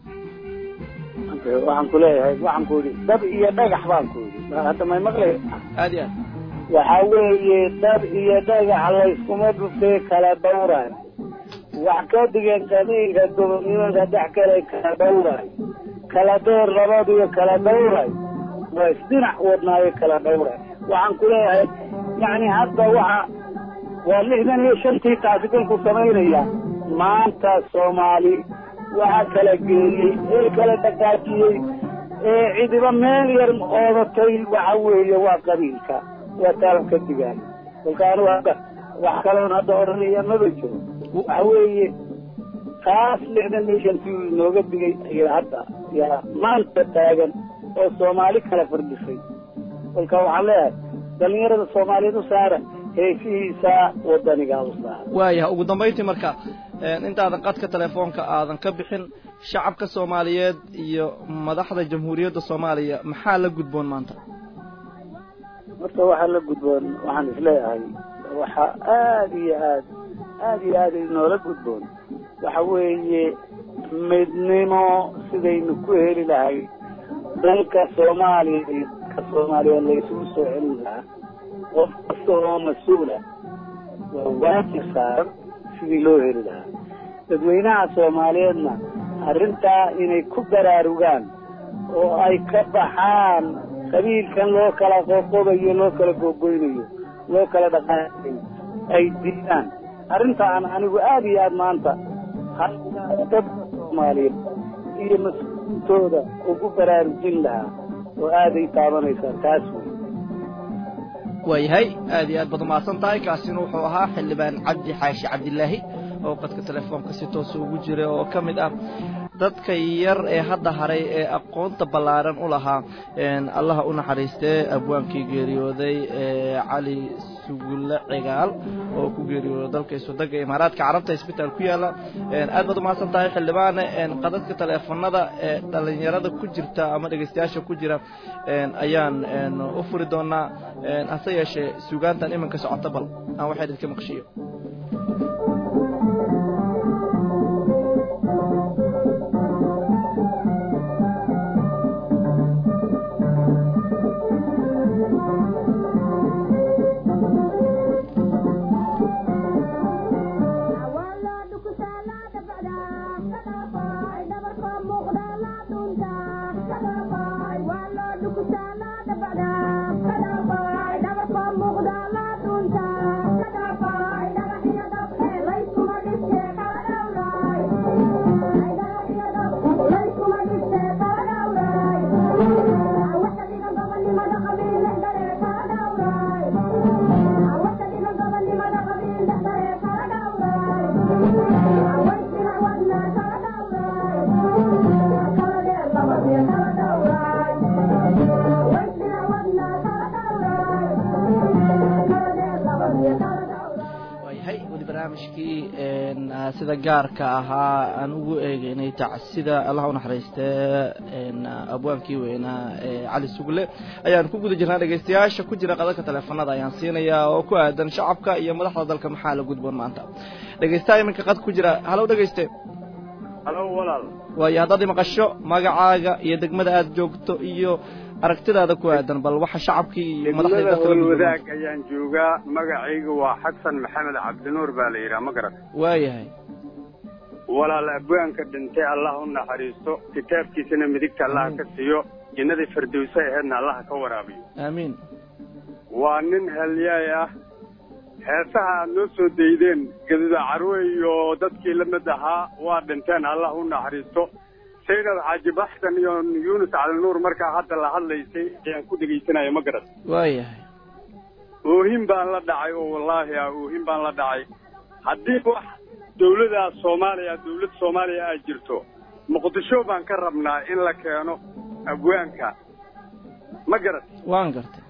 waxaan ku leeyahay waxaan ku yidhi dab iyo dhagax baan ku yidhi hadda may maqlay aad iyo aad waxa weeye dab iyo dhagax layskuma dhuftee kala dhawraan wax ka dhigan qabiilka gobonnimada dhex kale kala dhawray kala dheer labadiyo kala dhawray waa isdhinac wadnaayo kala dhawray waxaan ku leeyahay yacni hadda waxa waa lixdan iyo shantii taasi kolku samaynaya maanta soomaali waxa kala geeyey ee kala dhaqaajiyey ee cidiba meel yar oodatay waxa weeye waa qabiilka waa taalan ka digaan kolka anu hadda wax kaloon hadda odhanaya maba jiro waxa weeye taas lixdan iyo shantii inooga digay ayaa hadda yaa maanta taagan oo soomaali kala fardhisay kolka waxaan leeyahay dhalinyarada soomaaliyeed u saara heesihiisa wadanigaa u saara waayahay ugu dambayntii marka intaadan qadka telefoonka aadan ka bixin shacabka soomaaliyeed iyo madaxda jamhuuriyadda soomaaliya maxaa la gudboon maanta horta waxaa la gudboon waxaan isleeyahay waxaa aada iyo aad aada iyo aad inoola gudboon waxa weeye midnimo sidaynu ku heli lahay dalka soomaaliya iyo dalka soomaaliya laysugu soo celin lahaa qof kasta oo mas-uula waa waajib saaran sidii loo heli lahaa dadweynaha soomaaliyeedna arrintaa inay ku baraarugaan oo ay ka baxaan qabiilkan loo kala qoqobayo loo kala gogoynayo loo kala dhaqaanayo ay diidaan arrintaan anigu aada iyo aada maanta dadka soomaaliyeed iyo mas-uulintooda ugu baraarujin lahaa oo aaday taabanaysaa taas wey waayahay aad iyo aad baad umahadsan tahay kaasina wuxuu ahaa xildhibaan cabdi xaashi cabdilaahi oo qadka telefoonka si toosa ugu jira oo ka mid ah dadka yar ee hadda haray ee aqoonta ballaaran u lahaa allaha u naxariistee abwaankii geeriyooday ee cali sugulle cigaal oo ku geeriyooday dalka iswadagga imaaraadka carabta isbitaal ku yaalla aad baad umahadsan tahay xildhibaane qadadka teleefanada ee dhalinyarada ku jirta ama dhegeystayaasha ku jira ayaan u furi doonaa hase yeeshee sugaantan iminka socota bal aan waxay idinka maqshiyo barnaamijkii sida gaarka ahaa aan ugu eegeynay tacsida allah u naxariistee abwaankii weynaa ee cali sugle ayaan ku guda jirnaa dhegeystayaasha ku jira qadadka teleefanada ayaan siinayaa oo ku aadan shacabka iyo madaxda dalka maxaa la gudboon maanta dhegeystaha iminka qad ku jira halow dhegeyste halo walaal waayo haddaad imaqasho magacaaga iyo degmada aad joogto iyo aragtidaada ku aadan bal waxa shacabkii iyo madaxda degmada dalka la gudboon wadaag ayaan joogaa magacayga waa xasan maxamed cabdinuur baa la yidhaha ma garat waayahay walaal abwaanka dhintay allah u naxariisto kitaabkiisana midigta allah ka siiyo jinnadii firdowse aheedna allah ka waraabiyo aamiin waa nin halyaay ah heesaha aad noo soo daydeen gaduda carwe iyo dadkii la mid ahaa waa dhinteen allah u naxariisto saynab xaaji baxsan iyo yuunus calinuur markaa hadda la hadlaysay ayaan ku dhegaysanaya ma garat waayahay oohin baan la dhacay oo wallaahi ah oohin baan la dhacay haddii wax dawlada soomaaliya dawlad soomaaliya ay jirto muqdisho baan ka rabnaa in la keeno abwaanka ma garat waan gartay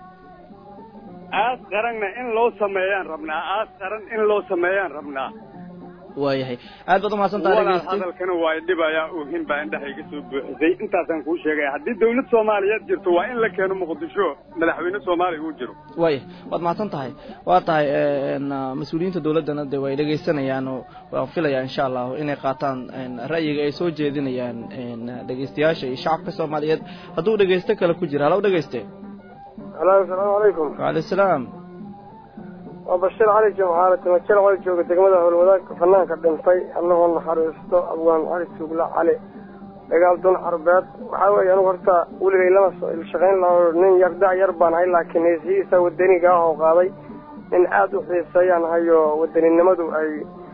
aas qaranna in loo sameeyaan rabnaa aas qaran in loo sameeyaan rabnaa waayahay aad baad umahadsan tahay walaal dhegeyste hadalkana waa idhibayaa oohin baa indhaha iga soo buuxisay intaasaan kuu sheegaya haddii dawlad soomaaliyeed jirto waa in la keeno muqdisho madaxweyne soomaaliya uu jiro waaya waad mahadsan tahay waa tahay mas-uuliyiinta dawladdana de way dhegeysanayaan oo waan filayaa insha allahu inay qaataan ra'yiga ay soo jeedinayaan dhegeystayaasha iyo shacabka soomaaliyeed hadduu dhegeysto kale ku jira halow dhegeyste halo asalaamu calaykum waalay salaam waa bashiir cali jimcaale timajal cali jooga degmada howlwadaagka fanaanka dhintay allahoo naxariisto abwaan cali suugla cali dagaal dun carbeed waxaa weeye anugu horta weligay lama shaqayn laho nin yar da' yar baan hay laakiin heesihiisa wadaniga ah oo qaaday nin aada u xiiseeyaan hayo wadaninimadu ay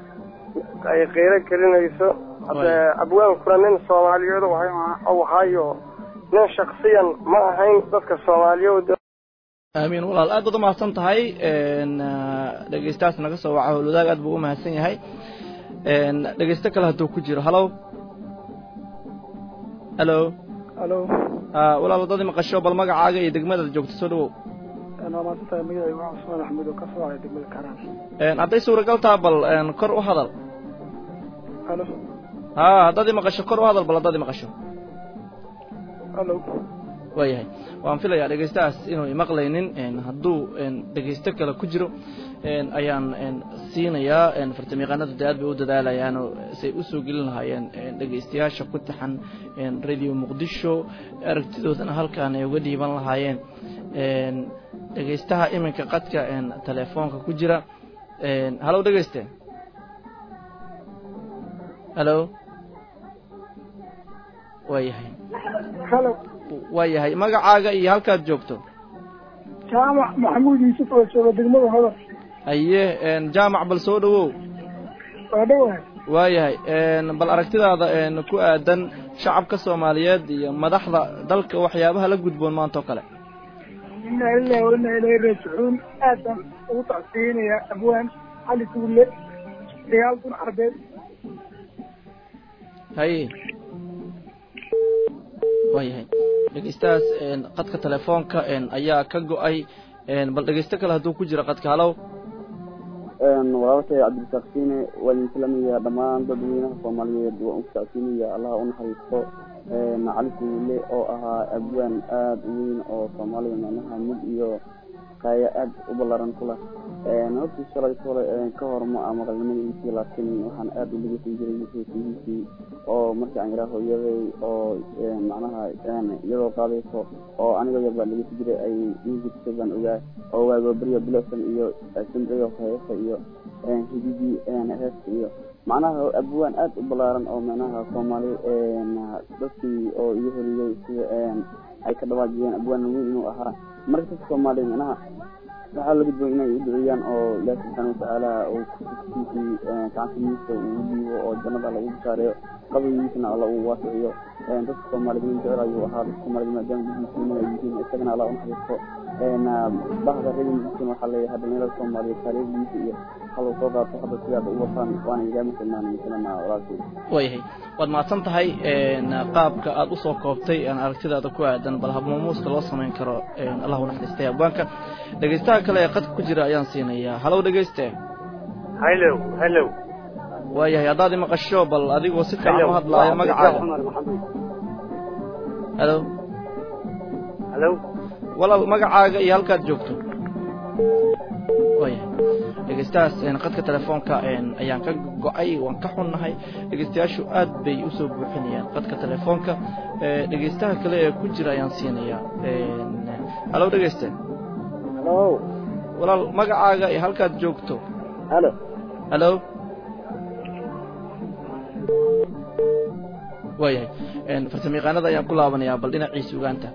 ay qiiro gelinayso haddee abwaankuna nin soomaaliyeed waxaayo nin shaksiyan ma ahayn dadka soomaaliyeed aamiin walaal aad baad umahadsan tahay dhegeystahaas naga soo waca howlwadaag aad buu u mahadsan yahay dhegeysto kale hadduu ku jiro halow halo halo walaal waddadii maqasho bal magacaaga iyo degmadaad joogto soo dhawow waa maasantahay magacaygu waa cusmaan axmed oo ka soo haya degmada karaan hadday suuragal taha bal kor u hadal halo ha haddaad i maqasho kor u hadal bal haddaad i maqasho halo waayahay waan filayaa dhegeystahaas inuu imaqlaynin hadduu dhegeysto kale ku jiro ayaan siinayaa fartamiiqaanadu dee aad bay u dadaalayaanoo say usoo gelin lahaayeen dhegeystayaasha ku taxan radio muqdisho aragtidoodana halkaan ay uga dhiiban lahaayeen dhegeystaha iminka qadka telefoonka ku jira halow dhegeyste halo waayahay waayahay magacaaga iyo halkaad joogto jaamac maxamuud yuusuf oo jooga degmada hodar haye jaamac bal soo dhawow waa dhawahay waayahay bal aragtidaada ku aadan shacabka soomaaliyeed iyo madaxda dalka waxyaabaha la gudboon maanta oo kale inaa lilahi wa inaa ilahi raajicuun aad baan ugu tacsiinayaa abwaan cali suulle dagaal kun carbeed haye waayahay dhegeystahaas qadka telefoonka ayaa ka go-ay bal dhegeysto kale hadduu ku jiro qadka halow walaalkay cabdirasaaq siine waa idin salaamaya dhammaan dadweynaha soomaaliyeed waan u tacsiinaya allaha u naxariisto cali suule oo ahaa abwaan aada u weyn oo soomaaliya macnaha mid iyo kaya aad u ballaaran ku leh hortii shalay hore ka hor ma a maqalnimadiisii laakiin waxaan aada u dhegeysan jiray heesihiisii oo markii aan yaraa hooyaday oo macnaha iyadoo qaadayso oo aniga yar baan dhegeysan jiray ay music baan ogaa oo waago beryo bilosan iyo simbriyo heesa iyo hididii heesta iyo macnaha abwaan aad u ballaaran oo macnaha soomaali dadkii oo iga horiyey sida ay ka dhawaajiyeen abwaan weyn inuu ahaa marka dadka soomaaliya macnaha waxaa laga duwan inay u duceeyaan oo ilaahi subxaana watacaala uu kutubkiisii gacantiisa uu dhiibo oo jannada lagu bishaareeyo qabrigiisana alla uu waasiciyo dadka soomaaliyed in jecel ayuu ahaa dadka soomaaliyed maadaama dadkiisina ay yihiin isagana alla u naxariisto bahda reerkiisina waxaa leeyahay dhalinyarada soomaaliyeed taariikhdiisa iyo haluu soo qaato hadda sidaada u wataan waana igaama tilmaanay masalana walaalkay waayahay waad mahadsan tahay qaabka aada usoo koobtay aragtidaada ku aadan bal habmaamuuska loo samayn karo allah u naxariistay abwaanka dhegeystaha kale ee qadka ku jira ayaan siinayaa halow dhegeyste hello hello waayahay haddaad imaqasho bal adigoo si fiican u hadlaayo magacaaga halo halo walaal magacaaga iyo halkaad joogto waayahay dhegeystahaas qadka telefoonka ayaan ka go-ay waan ka xunnahay dhegeystayaashu aad bay usoo buuxinayaan qadka telefoonka dhegeystaha kale ee ku jira ayaan siinayaa halow dhegeyste halo walaal magacaaga iyo halkaad joogto halo halo waayahay farsamayaqaanada ayaan ku laabanayaa bal dhinaciisa ugaanta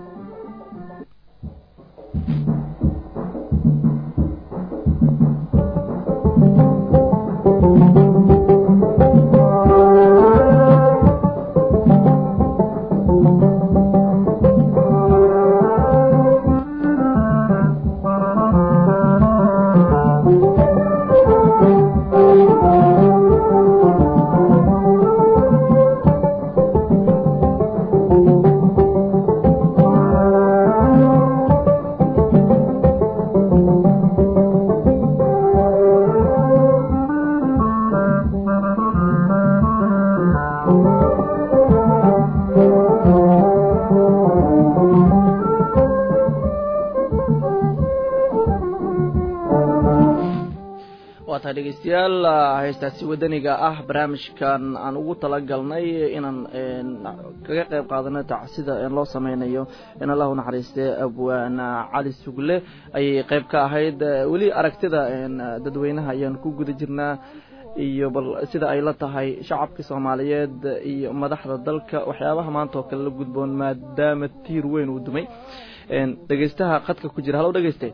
dhegeystayaal haystaasi wadaniga ah barnaamijkan aan ugu talagalnay inaan kaga qayb qaadano tacsida loo sameynayo in allah u naxariiste abwaan cali sugle ayay qayb ka ahayd weli aragtida dadweynaha ayaan ku guda jirnaa iyo bal sida ay la tahay shacabka soomaaliyeed iyo madaxda dalka waxyaabaha maanta oo kale la gudboon maadaama tiir weyn uu dumay dhegeystaha qadka ku jira halow dhegeyste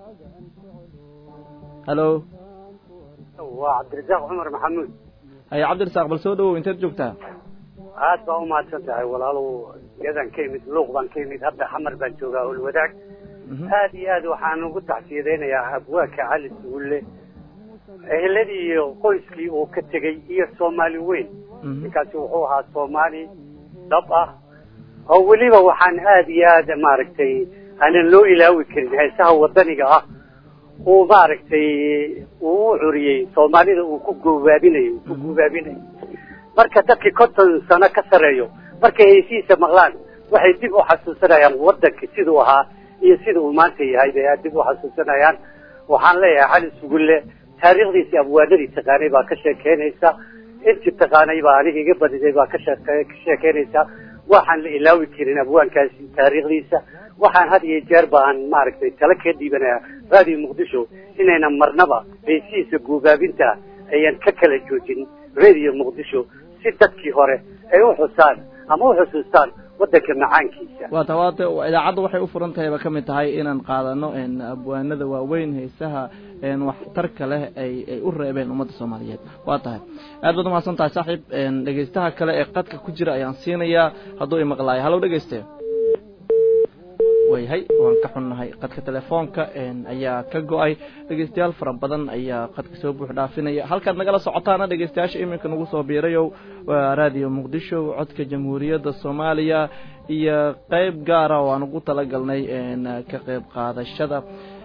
halo waa cabdirasaaq cumar maxamuud haye cabdirasaaq bal soo dhawow inteed joogtaa aad baa umahadsan tahay walaalow yadan ka imid luuq baan ka imid hadda xamar baan joogaa olwadaag aad iyo aad waxaan ugu tacsiyadaynayaa abwaanka cali sugulle eheladii iyo qoyskii uu ka tegey iyo soomaali weyn ninkaasi wuxuu ahaa soomaali dhab ah oo weliba waxaan aad iyo aad maaragtay aanan loo ilaawi karin heesaha wadaniga ah uu maaragtay uu u curiyey soomaalida uu ku goobaabinayo ku guubaabinayo marka dadkii konton sano ka sareeyo markay heysihiisa maqlaan waxay dib u xasuusanayaan waddanka siduu ahaa iyo sida uu maanta yahay bay aad dib u xasuusanayaan waxaan leeyahay cali sugulle taariikhdiisi abwaanadii taqaanay baa ka sheekeynaysa intii taqaanay baa aniga iga badiday baa ka shee ka sheekeynaysa waxaan la ilaawi karin abwaankaasi taariikhdiisa waxaan had iyo jeer baan maaragtay tala ka dhiibanaya raadiyo muqdisho inayna marnaba heesihiisa guubaabinta ayan ka kala joojin radio muqdisho si dadkii hore ay u xusaan ama u xusuustaan waddanka macaankiisa waa ta waata idaacadda waxay u furan tahay ba ka mid tahay inaan qaadano abwaanada waaweyn heesaha waxtarka leh ay ay u reebeen ummadda soomaaliyeed waa tahay aad baad umahadsan tahay saaxiib dhegeystaha kale ee qadka ku jira ayaan siinayaa hadduu imaqlaayo hallow dhegeyste wayhay waan ka xunnahay qadka telefoonka ayaa ka go-ay dhegeystayaal fara badan ayaa qadka soo buux dhaafinaya halkaad nagala socotaana dhegeystayaasha iminka nagu soo biirayow waa raadiyo muqdisho codka jamhuuriyadda soomaaliya iyo qeyb gaara oo aan ugu talagalnay ka qeyb qaadashada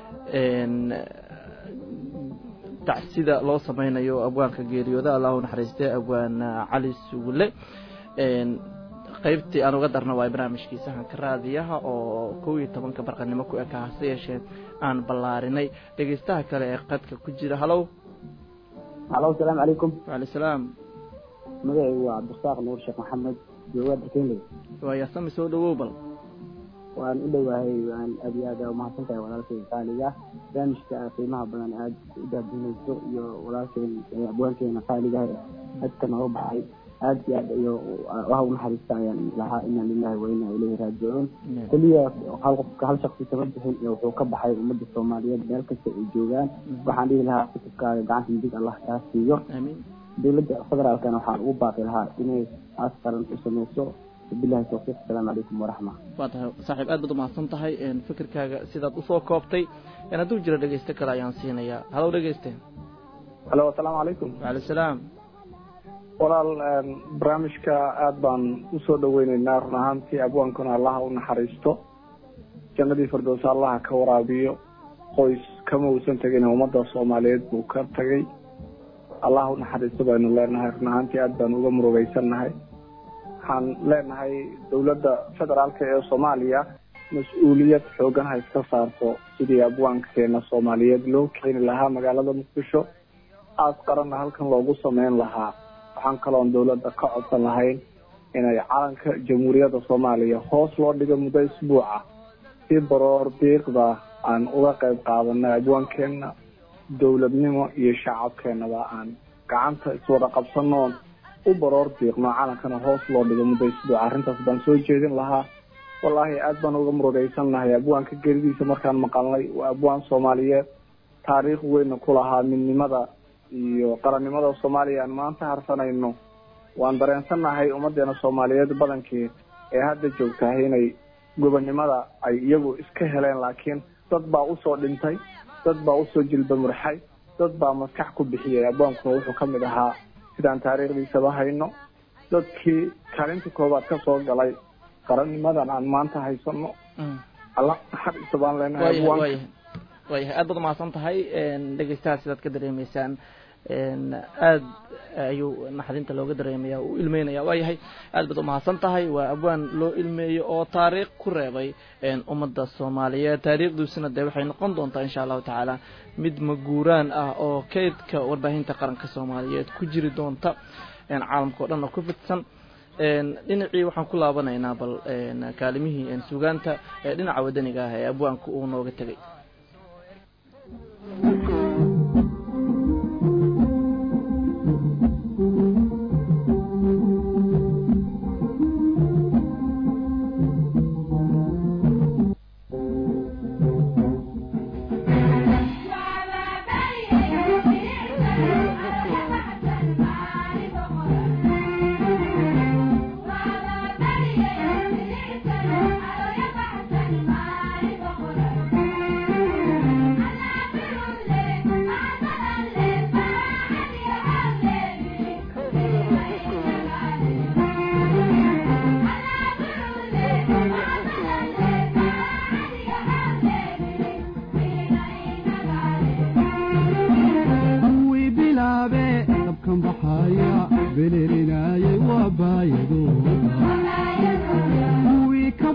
tacsida loo sameynayo abwaanka geeriyooda allahu naxariiste abwaan cali sugulle qaybtii aan uga darna waa barnaamijkii sahanka raadiyaha oo kow iyo tobanka barqanimo ku eka hase yeeshee aan ballaarinay dhegeystaha kale ee qadka ku jira hallow hallo asalaamu calaykum wacalay salaam magacaygu waa cabdirasaaq nuur sheekh maxamed joogaad kenley waayasami soo dhawow bal waan u dhowahay waan aad iyo aad umahadsan tahay walaalkay qaaliga barnaamijka qiimaha badan aad u daadinayso iyo walaalkeen abwaankeena qaaliga dadka nooga baxay aad iyo aad iyo waha unaxariista ayaan lahaa ina lilahi wa ina ilayhi raajicuun keliya hal qofka hal shaksi kama bixin iyo wuxuu ka baxay ummadda soomaaliyeed meel kasta ay joogaan waxaan dhihi lahaa kutubkaaga gacanta midig allah kaa siiyo dowladda federaalkana waxaan ugu baaqi lahaa inay aas qaran u sameyso bilahi tawfiiq asalaamu calaykum waraxma waa tahay saaxiib aad baad umahadsan tahay fikirkaaga sidaad usoo koobtay hadduu jiro dhegeyste kale ayaan siinayaa hallow dhegeyste halo asalaamu calaykum wacalay salaam walaal barnaamijka aad baan usoo dhaweyneynaa run ahaantii abwaankuna allaha u naxariisto jannadii firdowsa allaha ka waraabiyo qoys kama uusan tegin ummadda soomaaliyeed buu ka tagay allaha u naxariisto baynu leenahay run ahaantii aad baan uga murugeysannahay waxaan leenahay dowladda federaalka ee soomaaliya mas-uuliyad xoogan ha iska saarto sidii abwaankeena soomaaliyeed loo keeni lahaa magaalada muqdisho aas qaranna halkan loogu sameyn lahaa waxaan kaloon dowladda ka codsan lahayn inay calanka jamhuuriyadda soomaaliya hoos loo dhigo muddo isbuuca si baroor diiqda aan uga qayb qaadanay abwaankeena dowladnimo iyo shacabkeenaba aan gacanta iswada qabsanoon u baroor diiqno calankana hoos loo dhigo muddo isbuuca arrintaas baan soo jeedin lahaa wallaahi aad baan uga murugeysannahay abwaanka geridiisa markaan maqalnay waa abwaan soomaaliyeed taariikh weyna ku lahaa midnimada iyo qarannimada soomaaliya aan maanta harsanayno waan dareensannahay ummadeena soomaaliyeed badankii ee hadda joogtahay inay gobonnimada ay iyagu iska heleen laakiin dad baa usoo dhintay dad baa usoo jilba murxay dad baa maskax ku bixiyay abwaankuna wuxuu ka mid ahaa sidaan taariikhdiisaba hayno dadkii kaalinta koobaad ka soo galay qarannimadan aan maanta haysano alla naxariisto baan leenahay abwaanka waayahay aad baad umahadsan tahay dhegeystaha sidaad ka dareemeysaan aad ayuu naxdinta looga dareemaya u ilmeynaya waayahay aad baad umahadsan tahay waa abwaan loo ilmeeyo oo taariikh ku reebay ummadda soomaaliyeed taariikhdiisuna dee waxay noqon doontaa insha allahu tacaala mid maguuraan ah oo kaydka warbaahinta qaranka soomaaliyeed ku jiri doonta caalamka o dhan oo ku fidsan dhinacii waxaan ku laabanaynaa bal kaalimihii sugaanta dhinaca wadaniga ah ee abwaanka uu nooga tegay Thank you.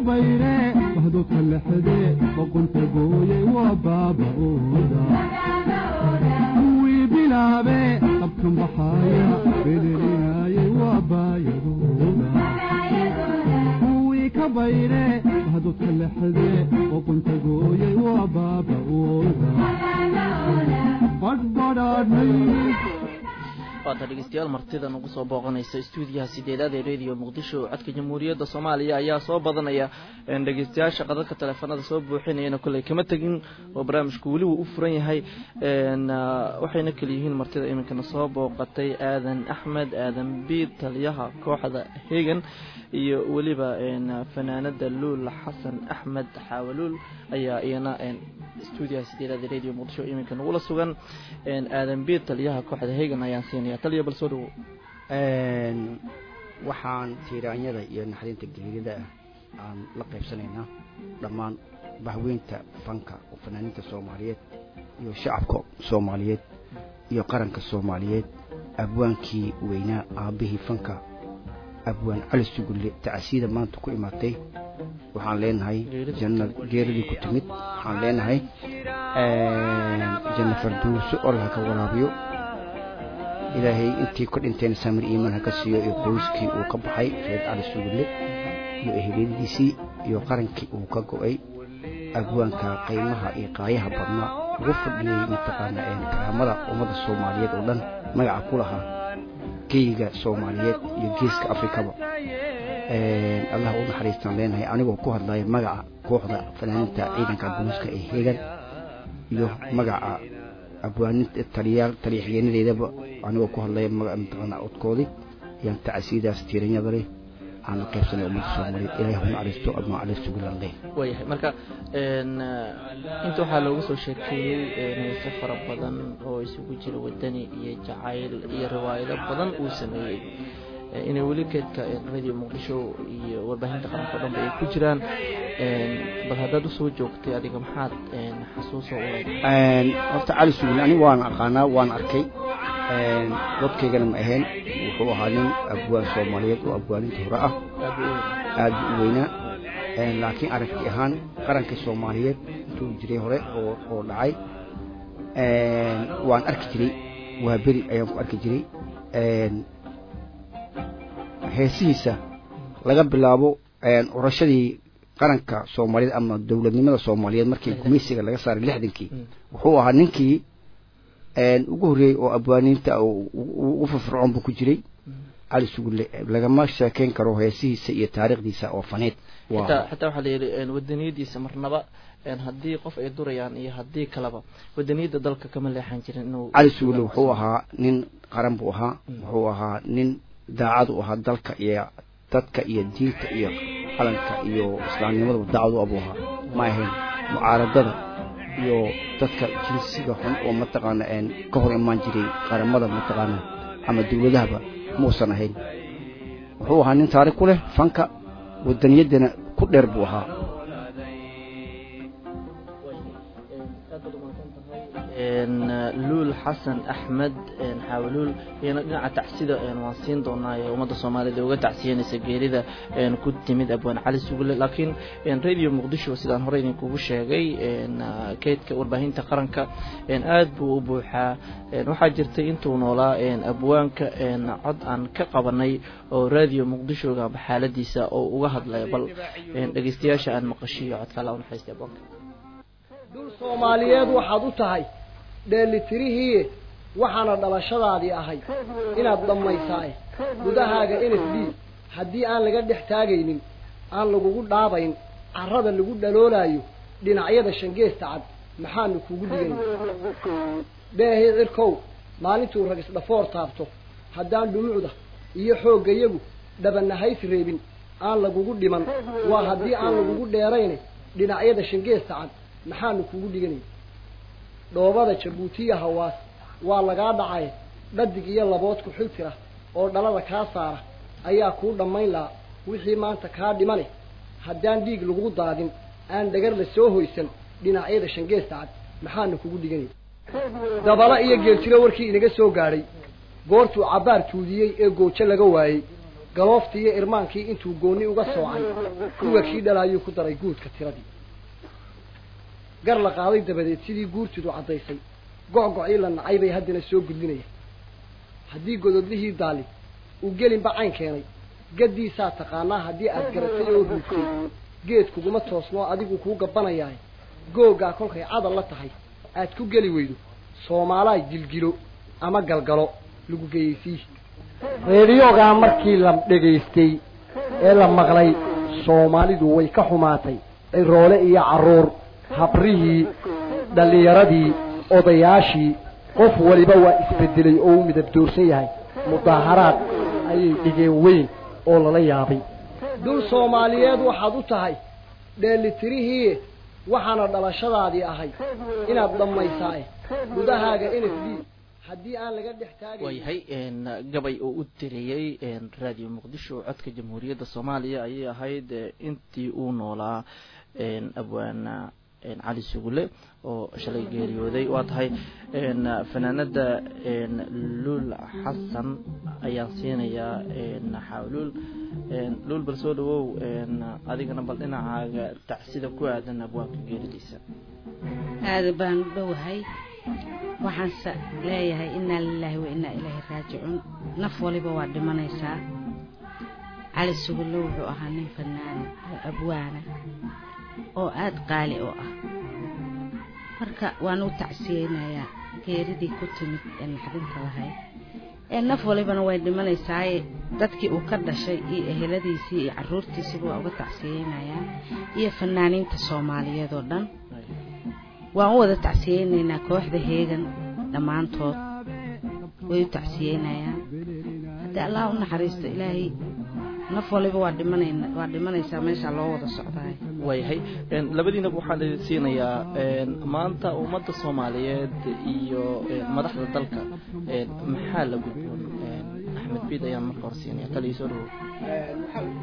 bayre bahdo kalexde boqonta gooyay waa baaba'ooda kuwii bilaabe qabkan baxaaya bedelinaayay waa baayadooda kuwii ka bayre bahdo kalexde boqonta gooyay waa baaba'ooda badhbadhaadhay waata dhegeystayaal martida nagu soo booqanaysa stuudiyaha sideedaad ee radio muqdisho codka jamhuuriyadda soomaaliya ayaa soo badanaya dhegeystayaasha qadadka taleefanada soo buuxinayana kolley kama tegin oo barnaamijku weli wuu u furan yahay waxayna kaliyihiin martida iminkana soo booqatay aadan axmed aadan biid taliyaha kooxda hegan iyo weliba fanaanada luul xasan axmed xaawaluul ayaa iyana stuudiyaha sideedaad ee radio muqdisho iminka nagula sugan aadan biid taliyaha kooxda hegan ayaan siinaya taliya bal soo dhawo waxaan tiiraanyada iyo naxdinta geerida ah aan la qaybsanaynaa dhammaan bahweynta fanka oo fanaaniinta soomaaliyeed iyo shacabka soomaaliyeed iyo qaranka soomaaliyeed abwaankii weynaa aabbihii fanka abwaan cali sugulle tacasiyada maanta ku imaatay waxaan leenahay janna geeradii ku timid waxaan leenahay janna farduuso allah ka waraabiyo ilaahay intii ku dhinteen samir iimaan ha ka siiyo iyo qoyskii uu ka baxay reer cali sugulle iyo eheliyadiisii iyo qarankii uu ka go'ay abwaanka qaymaha iyo qaayaha badnaa ugu fadhiyey mataqaana karaamada ummadda soomaaliyeed oo dhan magaca ku lahaa geyga soomaaliyeed iyo geeska afrikaba allah u naxariistaan leenahay anigoo ku hadlaya magaca kooxda fanaaniinta ciidanka booliiska ee heegan iyo magaca abwaaninta taliyaal taliyaxigeenadeedaba anigoo ku hadlaya magaca mataqaana codkoodii ayaan tacasiidaas tiiranyada leh aan la qaybsanay ummadda soomaaliyeed ilaahay hu naxariisto admaa cali sugulan leh waayahay marka inta waxaa looga soo sheekeeyey heese fara badan oo isugu jira wadani iyo jacayl iyo riwaayado badan uu sameeyey inay weli geedka radio muqdisho iyo warbaahinta qaranka o dhanba ay ku jiraan bal haddaad usoo joogtay adiga maxaad xasuuso u leedahay horta cali sugulle ani waan aqaanaa waan arkay dadkaygana ma ahayn wuxuu ahaa nin abwaan soomaaliyeed oo abwaaninta hore ah aad u weynaa laakiin aragti ahaan qarankii soomaaliyeed intuu jiray hore oo oo dhacay waan arki jiray waa beri ayaan ku arki jiray heesihiisa laga bilaabo urashadii qaranka soomaaliyeed ama dowladnimada soomaaliyeed markii gumaysiga laga saaray lixdankii wuxuu ahaa ninkii ugu horreeyey oo abwaaniinta ugu firfircoon buu ku jiray cali sugulle lagama sheekeyn karo heesihiisa iyo taariikhdiisa oo faneed xitaa xitaa waxaa la yidhi wadaniyadiisa marnaba haddii qof ay durayaan iyo haddii kaleba wadaniyadda dalka kama leexan jirin inuu cali sugulle wuxuu ahaa nin qaran buu ahaa wuxuu ahaa nin daacad u ahaa dalka iyo dadka iyo diinta iyo qalanka iyo islaamnimadaba daacad u abuu ahaa ma ahayn mucaaradada iyo dadka jinsiga xun oo mataqaana ka hor imaan jiray qaramada mataqaana ama dowladahaba muusan ahayn wuxuu ahaa nin taarikh ku leh fanka wadaniyaddana ku dheer buu ahaa luul xasan axmed xaawaluul iyana dhinaca tacsida waan siin doonaa ee ummadda soomaaliyed ee uga tacsiyanaysa geerida ku timid abwaan cali sugulle laakiin radio muqdisho sidaan hore idinkugu sheegay keydka warbaahinta qaranka aad buu u buuxaa waxaa jirtay intuu noolaa abwaanka cod aan ka qabanay oo radio muqdishoga xaaladiisa oo uga hadlaya bal dhegeystayaasha aan maqashiyo codka alla unaxariista abwaanka dul soomaaliyeed waxaad u tahay dheelitirihii waxaana dhalashadaadii ahay inaad dhammaysaay gudahaaga n f d haddii aan laga dhex taagaynin aan lagugu dhaabayn carrada lagu dhaloolaayo dhinacyada shangeesta cad maxaanu kugu dhigayna beehii cirkow maalintuu rag isdhafoor taabto haddaan dhumucda iyo xooggayagu dhabanahays reebin aan lagugu dhiman waa haddii aan lagugu dheerayne dhinacyada shangeesta cad maxaanu kugu dhiganay dhoobada jabuutiya hawaas waa lagaa dhacay dhadig iyo labood ku xil tira oo dhalada kaa saara ayaa kuu dhammayn lahaa wixii maanta kaa dhimane haddaan dhiig lagu daadin aan dhagar la soo hoysan dhinacyada shangeesta cad maxaana kugu dhiganay dabala iyo geeltiro warkii inaga soo gaadhay goortuu cabbaar tuudiyey ee goojo laga waayey galooftii iyo irmaankii intuu gooni uga soocay kuwa kii dhalaayuu ku daray guudka tiradii gar la qaaday dabadeed sidii guurtidu caddaysay go'gocii la nacay bay haddana soo gudlinaya haddii gododlihii daali uu gelinba cayn keenay gaddiisaa taqaanaa haddii aad garatay oo ruugtay geed kuguma toosnoo adigu kuu gabbanayahay googaa kolkay cadal la tahay aad ku geli weydo soomaalaay gilgilo ama galgalo lagu geeyeysii reediyogaa markii la dhegaystay ee la maqlay soomaalidu way ka xumaatay ciroole iyo carruur habrihii dhallinyaradii odayaashii qof waliba waa isbedelay oo u midab doorsan yahay mudaaharaad ayay dhigeen weyn oo lala yaabay dul soomaaliyeed waxaad u tahay dheelitirihii waxaana dhalashadaadii ahay inaad dhammaysaa gudahaaga n f d haddii aan laga dhex taagay waayahay gabay oo u diriyey radio muqdisho codka jamhuuriyadda soomaaliya ayay ahayd intii uu noolaa abwaana cali sugule oo shalay geeriyooday waa tahay fanaanada luul xasan ayaan siinayaa xawluul luul bal soo dhawow adigana bal dhinacaaga tacsida ku aadan abwaanka geeridiisa aada baan u dhowahay waxaanse leeyahay innaa lilaahi wa innaa ilaahi raajicuun naf waliba waa dhimanaysaa cali sugulle wuxuu ahaa nin fanaana oo abwaana oo aada qaali oo ah marka waan u tacsiyeynayaa geeridii ku timid ee naxdinta lahayd ee naf walibana way dhimanaysaaye dadkii uu ka dhashay iyo eheladiisii iyo carruurtiisiba waa uga tacsiyeynayaa iyo fanaaniinta soomaaliyeed oo dhan waan u wada tacsiyeynaynaa kooxda heegan dhammaantood way u tacsiyeynayaan haddii allah u naxariisto ilaahay naf waliba waa dhimanayna waa dhimanaysaa meeshaa loo wada socdaay waayahay labadiinaba waxaan idin siinayaa maanta ummadda soomaaliyeed iyo madaxda dalka maxaa la gudboon axmed biid ayaan marka hor siinaya taliya soo dhawow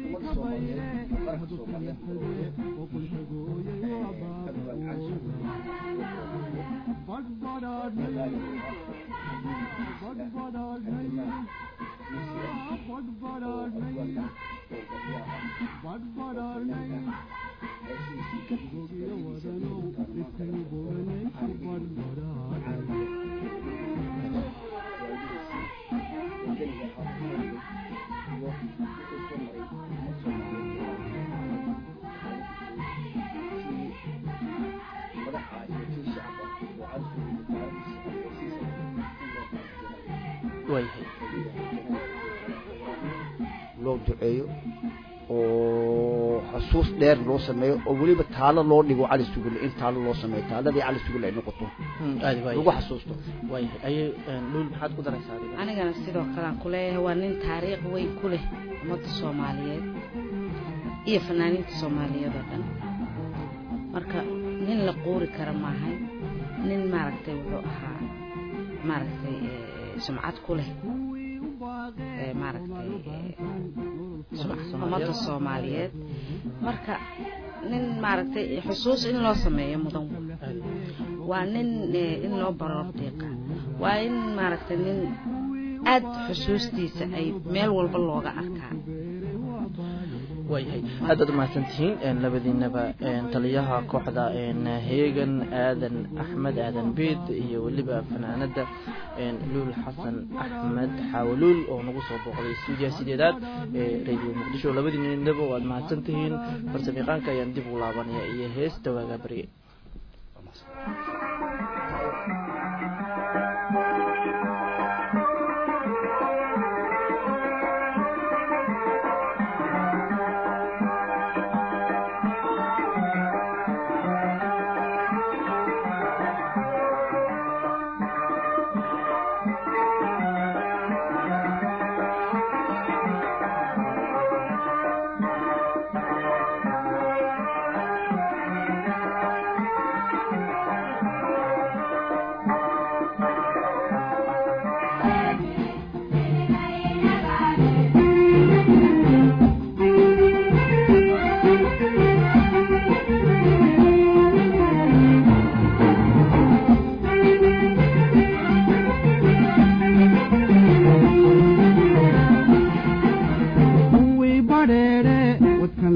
waayahay loo duceeyo oo xasuus dheer loo sameeyo oo weliba taalo loo dhigo cali sugulle in taalo loo sameeyo taaladii cali sugulle ay noqoto aadi waay lagu xasuusto waayahay ayay luul maxaad ku daraysaa adiga anigana sidoo kalean ku leeyahay waa nin taariikh weyn ku leh ummadda soomaaliyeed iyo fanaaniinta soomaaliyeed oo dhan marka nin la quuri kara maahay nin maaragtay wuxuu ahaa maaragtay sumcad ku leh maaragtay ummadda soomaaliyeed marka nin maaragtay xusuus in loo sameeyo mudan waa nin in loo baroor diiqa waa in maaragtay nin aad xusuustiisa ay meel walba looga arkaa waayahay aadaad umahadsan tihiin labadiinaba taliyaha kooxda heegan aadan axmed aadan beed iyo weliba fanaanada luul xasan axmed xawaluul oo nagu soo booqday stuudiyaha sideedaad ee radio muqdisho labadiinaba waad mahadsan tihiin farsamayaqaanka ayaan dib u laabanaya iyo heesta waagaa barye Thank you.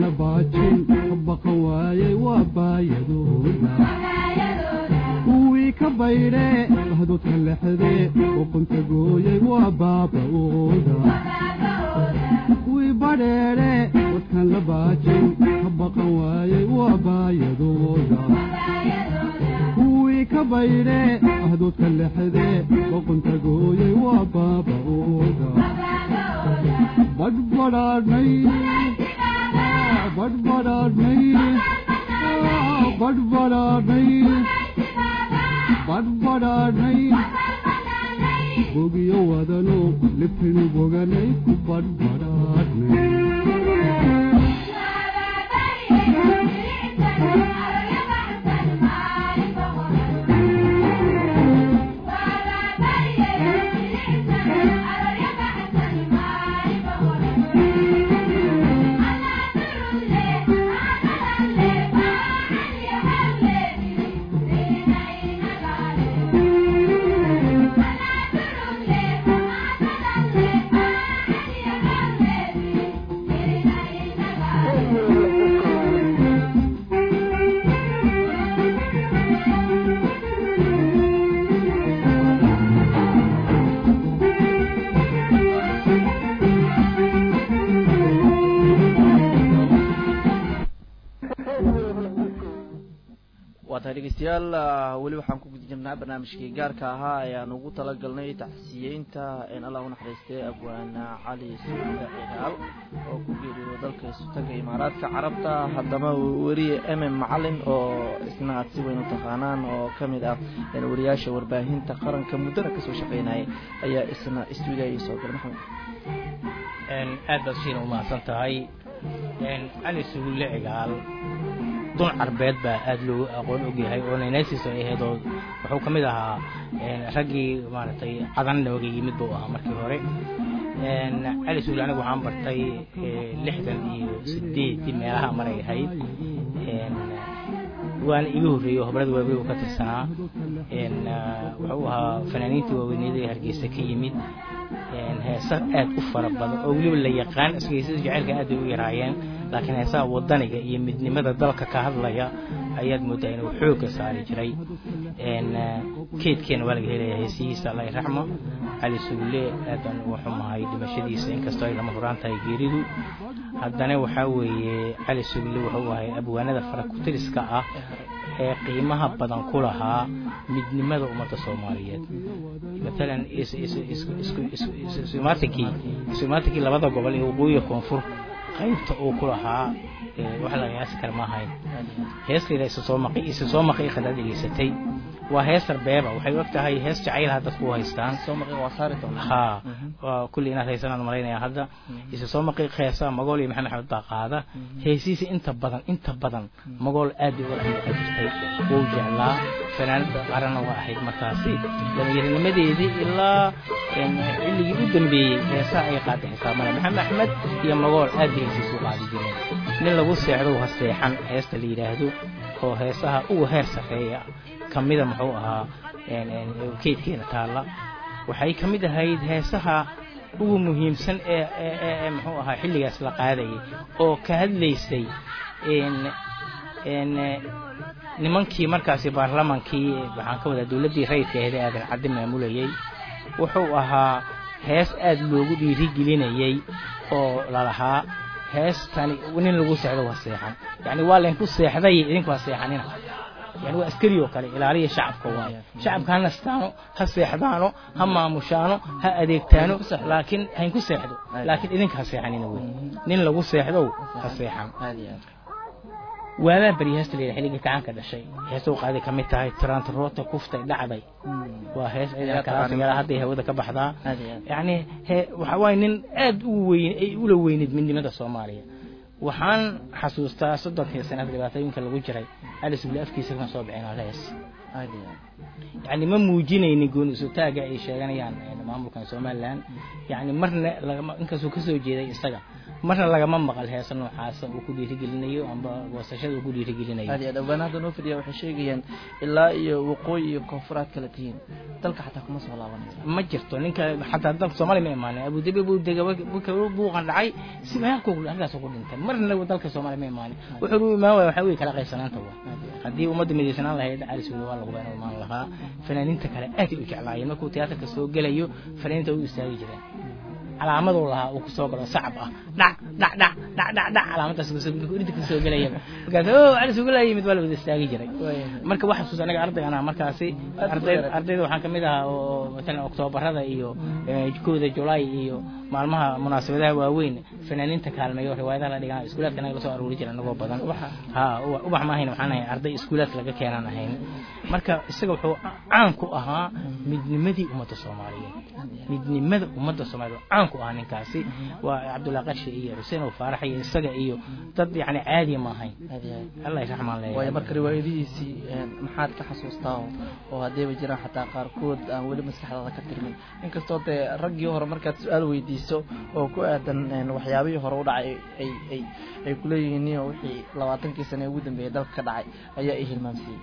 la baajin ka baqan waayey waa baayadooda kuwii ka baydhe bahdoodka lexde uqunta gooyey waa baaba'ooda kuwii badheedhe wadkan la baajin ka baqan waayey waa baayadooda kuwii ka baydhe bahdoodka lexde uqunta gooyey waa baaba'ooda badhbadhaadhnay badhbadhaadhnay badhbadhaadhnay badhbadhaadhnay bogiyo wadano libtinu boganay ku badhbadhaadhnay waa tahay dhegeystayaal weli waxaan ku guda jirnaa barnaamijkii gaarka ahaa ayaan ugu talagalnay taxsiyeynta in allah unaxariistay abwaana cali suuda cigaal oo ku geeriyooda dalka isutaga imaaraadka carabta haddaba weriye mm macalin oo isna aad si weyn u taqaanaan oo ka mid ah wariyaasha warbaahinta qaranka muddana kasoo shaqeynayay ayaa isna stuudiya ii soo galay maxamed aad baad shiina umahadsan tahay cali sugulle cigaal dun carbeed baa aada loogu aqoon ogyahay oo naynaysiis ay ahayd oo wuxuu ka mid ahaa raggii maaragtay cadan nooga yimid buu ahaa markii hore cali sugulle anigu waxaan bartay lixdan iyo sideedii meelaha maray ahayd waana iga horreeyey oo hobrada waaweyn uu ka tirsanaa wuxuu ahaa fanaaniintii waaweyneed ee hargeysa ka yimid heesa aad u fara badan oo weliba la yaqaan isgeysada jaceylka aad bay u yaraayeen laakiin heesaha wadaniga iyo midnimada dalka ka hadlaya ayaad moodaa inuu xoogga saari jiray keedkeena waa laga helaya heesihiisa alla raxmo cali sugulle aadaan uga xumahay dhimashadiisa inkastoo ay lama huraan tahay geeridu haddana waxaa weeye cali sugulle wuxuu ahay abwaanada farakutiriska ah ee qiimaha badan ku lahaa midnimada ummadda soomaaliyeed matalan isumaatikii isumaatikii labada gobol ee waqooyiga koonfur qaybta uu ku lahaa wax la qiyaasi kara ma ahayn heestayda isa soo maqi isa soo maqi khadaad dhegeysatay waa hees arbeeba waxay og tahay hees jacaylaha dadku u haystaan ha waa kulli inaad haysanaan malaynaya hadda isa soo maqi heesaa magool iyo maxamed axmed baa qaada heesihiisa inta badan inta badan magool aad bay uga jirtay wuu jeclaa fanaanada qaranna waa ahayd markaasi dhallinyaranimadeedii ilaa xilligii u dambeeyey heesaha ay qaada xisaabana maxamed axmed iyo magool aad bay heesiisa u qaadi jireen nin lagu seexdo ha seexan heesta la yidhaahdo oo heesaha ugu heer sarreeya ka mida muxuu ahaa keydkeena taalla waxay ka mid ahayd heesaha ugu muhiimsan ee ee muxuu ahaa xilligaas la qaadayay oo ka hadlaysay nimankii markaasi baarlamaankii waxaan ka wadaa dowladdii rayidka ahayd ee aadan caddi maamulayay wuxuu ahaa hees aad loogu dhiirigelinayay oo lalahaa heestani nin lagu seexdo waa seexan yacni waa laynku seexday idinku ha seexanina yani waa askari oo kale ilaaliya shacabka waaye shacabka ha nastaano ha seexdaano ha maamushaano ha adeegtaano laakiin haynku seexdo laakiin idinka ha seexanina wey nin lagu seexdow ha seexan waadaa beri heesta layidhaha xilligii gacanka dhashay heesuu qaaday ka mid tahay trantroota kuftay dhacday waa hees ciidankaasmeel hadday hawada ka baxdaa yacni waxa waaye nin aad u weyn ay ula weyneyd midnimada soomaaliya waxaan xasuustaa soddonkii sanad dhibaatooyinka lagu jiray cali sugle afkiisa kan soo bixin hees yacni ma muujinaynin gooni isutaaga ay sheeganayaan maamulkan somalilan yacni marna inkastuu kasoo jeeday isaga marna lagama maqal heesa noocaasa uu ku dhiirigelinayo amba goosashada uu ku dhiirigelinayo aad iyo aad abwaana hadda noo fadhiya waxay sheegayaan ilaa iyo waqooyi iyo koonfuraad kala tihiin dalka xataa kuma soo laabanaysa ma jirto ninka xataa dalka soomaaliya ma imaanin abudabi buu dega buu qandhacay si meelku halkaas ku dhintay marna dalka soomaaliya ma imaanin wuxuu u imaan waaya waxaa weye kala qaybsanaanta waa haddii ummadda midaysanaan lahayd cali suuli waa lagu been imaan lahaa fanaaniinta kale aad ay u jeclaayeen markuu tiyaatarka soo gelayo fanaaniinta u istaagi jireen calaamaduu lahaa uu kusoo galo sacab ah dhac dhac dhac dhac dhac dhac calaamadaas urinta kusoo gelayaba markaas o cali suuli laa yimid waa la wada istaagi jiray marka waxa xasuus anaga arday anaa markaasi arday ardayda waxaan kamid ahaa oo matalan oktoobarada iyo kooda julaay iyo maalmaha munaasabadaha waaweyn fanaaniinta kaalmeeyo riwaayadaha la dhigan iskuulaadka anaga lasoo aruuri jira anagoo badan ha ubax ma ahayn waxaan ahay arday iskuulaadka laga keenaan ahayn marka isaga wuxuu caan ku ahaa midnimadii ummadda soomaaliyeed midnimada ummadda soomaaliyeed caan ku ahaa ninkaasi waa cabdullahi qarshe iyo xuseen oo faarax iyo isaga iyo dad yani caadiya ma ahayn allah raxmaan leeyahay waayo marka riwaayadihiisii maxaad ka xasuustaa oo haddayba jiraan xataa qaarkood aan weli maskaxdaada ka tirmin inkastoo dee raggii hore markaad su-aal weydiiso oo ku aadan waxyaabihii hore u dhacay ay ay ay kuleeyihiin niyo wixii labaatankii sane ugu dambeeyay dalka ka dhacay ayaa i hilmaamsiiyey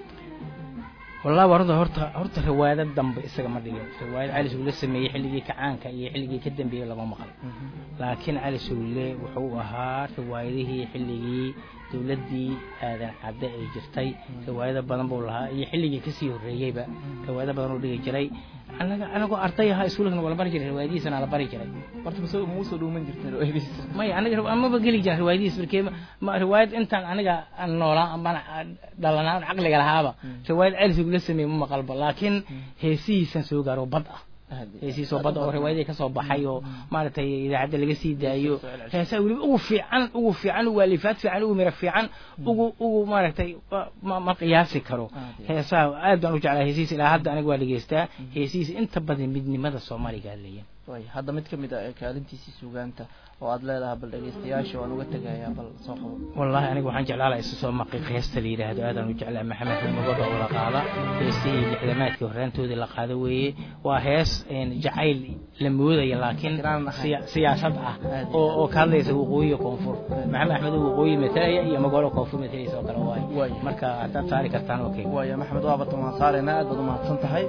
wallahi warada horta horta riwaayado dambe isaga ma dhigin riwaayad cali suule sameeyey xilligii kacaanka iyo xilligii ka dambeeyey lama maqal laakiin cali suule wuxuu ahaa riwaayadihii xilligii dowladdii aadan cadde ay jirtay riwaayado badan buu lahaa iyo xilligii kasii horreeyeyba riwaayado badan uu dhigi jiray anaga anagoo arday ahaa iskuulkana waa la bari jiray riwaayadihiisana la bari jiray horta mase muusoo dhuuman jirtay riwaayadihiisa maya aniga amaba geli jiran riwaayadihiis markee ma riwaayad intaan aniga aan noolaa ambaan dhalanaa caqliga lahaaba riwaayad celisig la sameeyey ma maqalba laakiin heesihiisan soo gaaro bad ah heesihiisoo badda oo riwaayadii kasoo baxay oo maaragtay idaacadda laga sii daayo heesaa weliba ugu fiican ugu fiican ugu alifaad fiican ugu mira fiican ugu ugu maaragtay ma qiyaasi karo heesaha aad baan u jeclaa heesihiis ilaa hadda aniga waa dhegeystaa heesihiis inta badan midnimada soomaaliga leeyahay way hadda mid kamid a kaalintiisii sugaanta oo aad leedahay bal dhegeystayaasha waan uga tegayaa bal soo qabo wallahi aniga waxaan jeclaa laha isu soo maqiiq heesta la yidhaahdo aadaan u jeclaa maxamed xumagoda oo la qaada heestihii lixdamaadkii horraantoodii la qaado weeye waa hees jacayl la moodaya laakiin siyaasad ah oo oo ka hadlaysa waqooyiga koonfur maxamed axmed oo waqooyi matalaya iyo magaalada koonfur matalaysa oo kale waay marka haddaad saari kartaan okay waaya maxamed waa bartan waan saaraynaa aad baad umahadsan tahay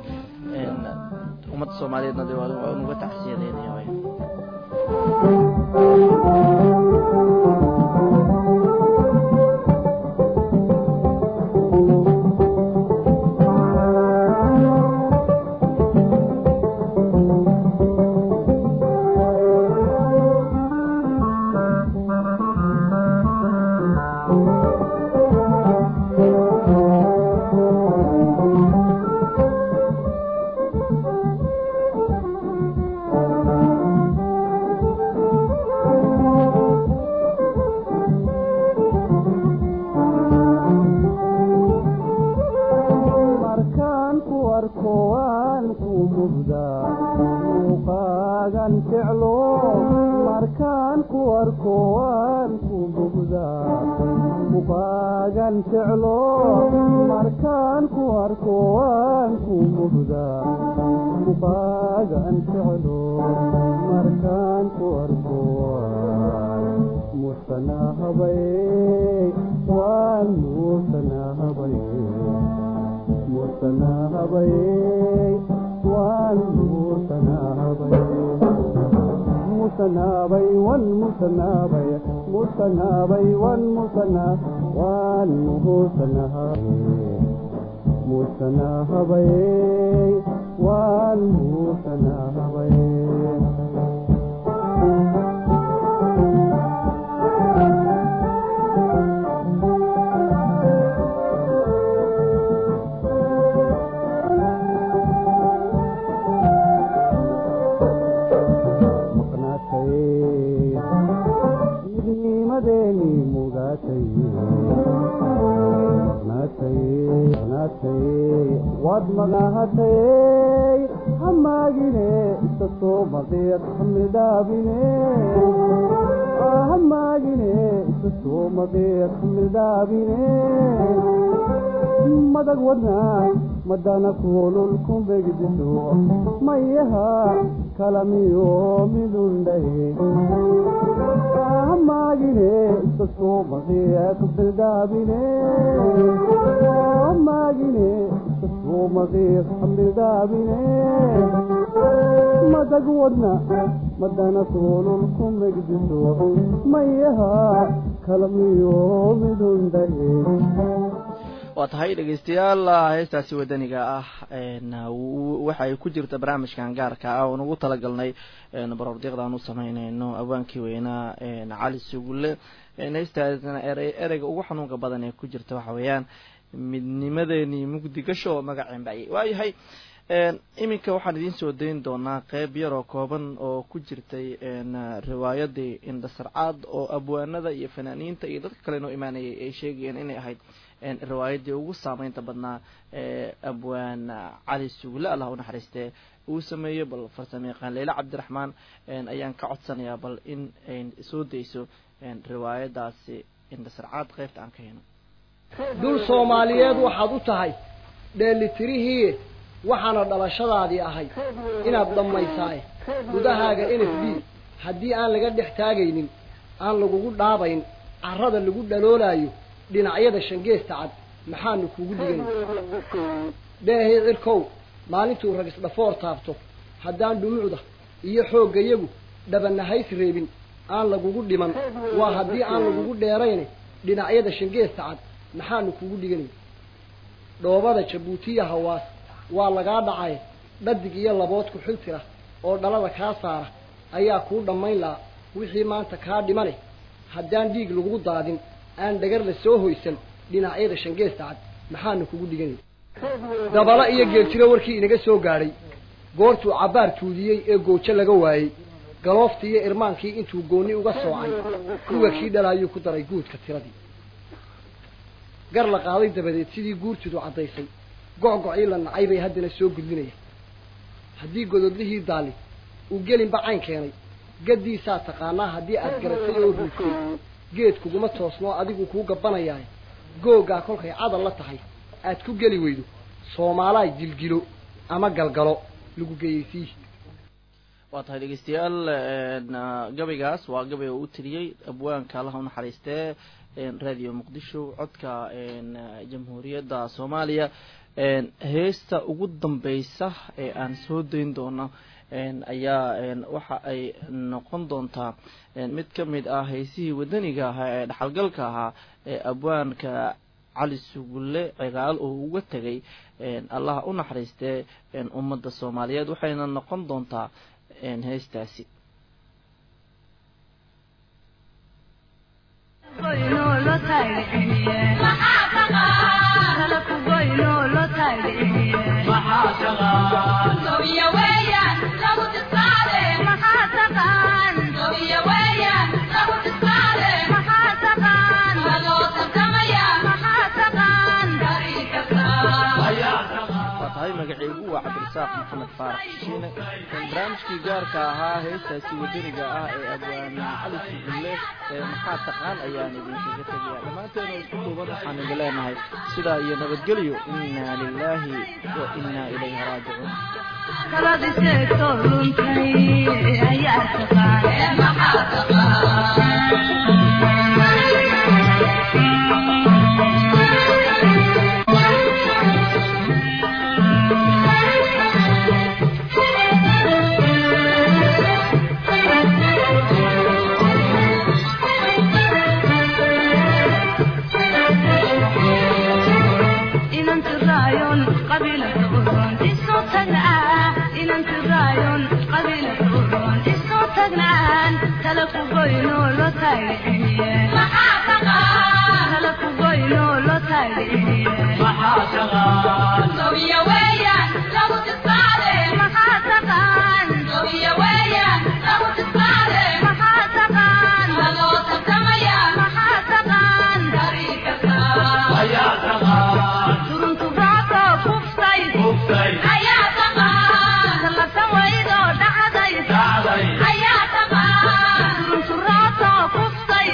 ummadda soomaaliyeedna de waa nuga tacsiyadeynaya waay madag wadna madana kulul kumbegdiso mayaha kalamiyo midundhahe maagine isasku maqiya kubildaabine maagine isasku maqiya kubildaabine madag wadna madana kulul ku megdiso mayaha kalamiyo midundhahe waa tahay dhegeystayaal heestaasi wadaniga ah waxa ay ku jirta barnaamijkan gaarka ah oon ugu talagalnay baroordiiqdaan u sameyneyno awaankii weynaa cali sugulle heestaasna ere ereyga ugu xanuunka badan ee ku jirta waxa weeyaan midnimadeenii mugdi gasho oo magaceen baayay waayahay iminka waxaan idiin soo dayn doonaa qeyb yaroo kooban oo ku jirtay riwaayadii indhasarcaad oo abwaanada iyo fanaaniinta iyo dadka kale noo imaanayay ay sheegayeen inay ahayd riwaayadii ugu saameynta badnaa ee abwaan cali sugle allah unaxariistee uu sameeyey bal farsamo yaqaan leila cabdiraxmaan ayaan ka codsanayaa bal in ay soo dayso riwaayadaasi indhasarcaad qeybta aan ka heno dul soomaaliyeed waxaad u tahay dheelitirihii waxaana dhalashadaadii ahayd inaad dhammaysaaye gudahaaga n f d haddii aan laga dhex taagaynin aan lagugu dhaabayn carrada lagu dhaloolaayo dhinacyada shangeesta cad maxaanu kugu dhigan dheehii cirkow maalintuu rag isdhafoor taabto haddaan dhumucda iyo xooggayagu dhabanahays reebin aan lagugu dhiman waa haddii aan lagugu dheerayne dhinacyada shangeesta cad maxaanu kugu dhiganay dhoobada jabuutiya hawaas waa lagaa dhacay dhadig iyo labood ku xiltira oo dhalada kaa saara ayaa kuu dhammayn lahaa wixii maanta kaa dhimane haddaan dhiig lagu daadin aan dhagar la soo hoysan dhinacyada shangeesta cad maxaanu kugu dhiganay dabala iyo geeljiro warkii inaga soo gaadhay goortuu cabbaar tuudiyey ee goojo laga waayey galooftii iyo irmaankii intuu goonni uga soocay kuwa kii dhalaayuu ku daray guudka tiradii gar la qaaday dabadeed sidii guurtidu caddaysay goc-gocii la nacay bay haddana soo gudlinaya haddii gododlihii daali uu gelinba cayn keenay gaddiisaa taqaanaa haddii aad garatay oo ruugtay geed kuguma toosnoo adigu kuu gabbanayaay googaa kolkay cadal la tahay aad ku geli weydo soomaalaay gilgilo ama galgalo lagu geeyeysii waa tahay dhegeystayaal gabaygaas waa gabay oo u tiriyey abwaanka allaha unaxariistee radio muqdisho codka jamhuuriyadda soomaaliya heesta ugu dambeysa ee aan soo dayn doono ayaa waxa ay noqon doontaa mid ka mid ah heysihii wadaniga ahaa ee dhaxalgalka ahaa ee abwaanka cali sugulle cigaal oo uga tegay allaha u naxariistee ummadda soomaaliyeed waxayna noqon doontaa heestaasi tahay magaceygu waa cabdirasaaq maxamed faarax shishiine barnaamijkii gaarka ahaa heestaasi wadaniga ah ee abwaan cali sugulle ee maxaa taqaan ayaan idinkaga tegaya dhammaanteena isku duuban waxaan idin leenahay sidaa iyo nabadgelyo inna lilaahi wa inna ilayhi raajicuun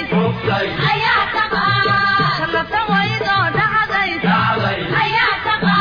Ayaa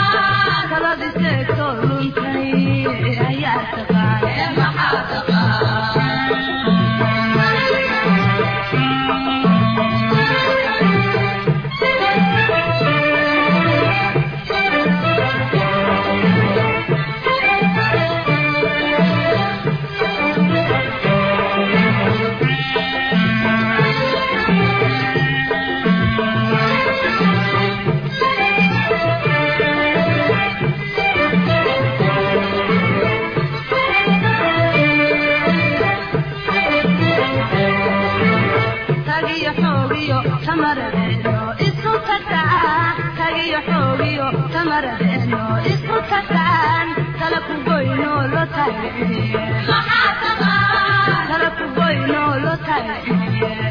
xoogiyo tamaradeeno isku tagtaan tagiyo xoogiyo tamaradeeno isku tagtaan tala ku goyno lo taageeriye tala ku goyno lo taageeriye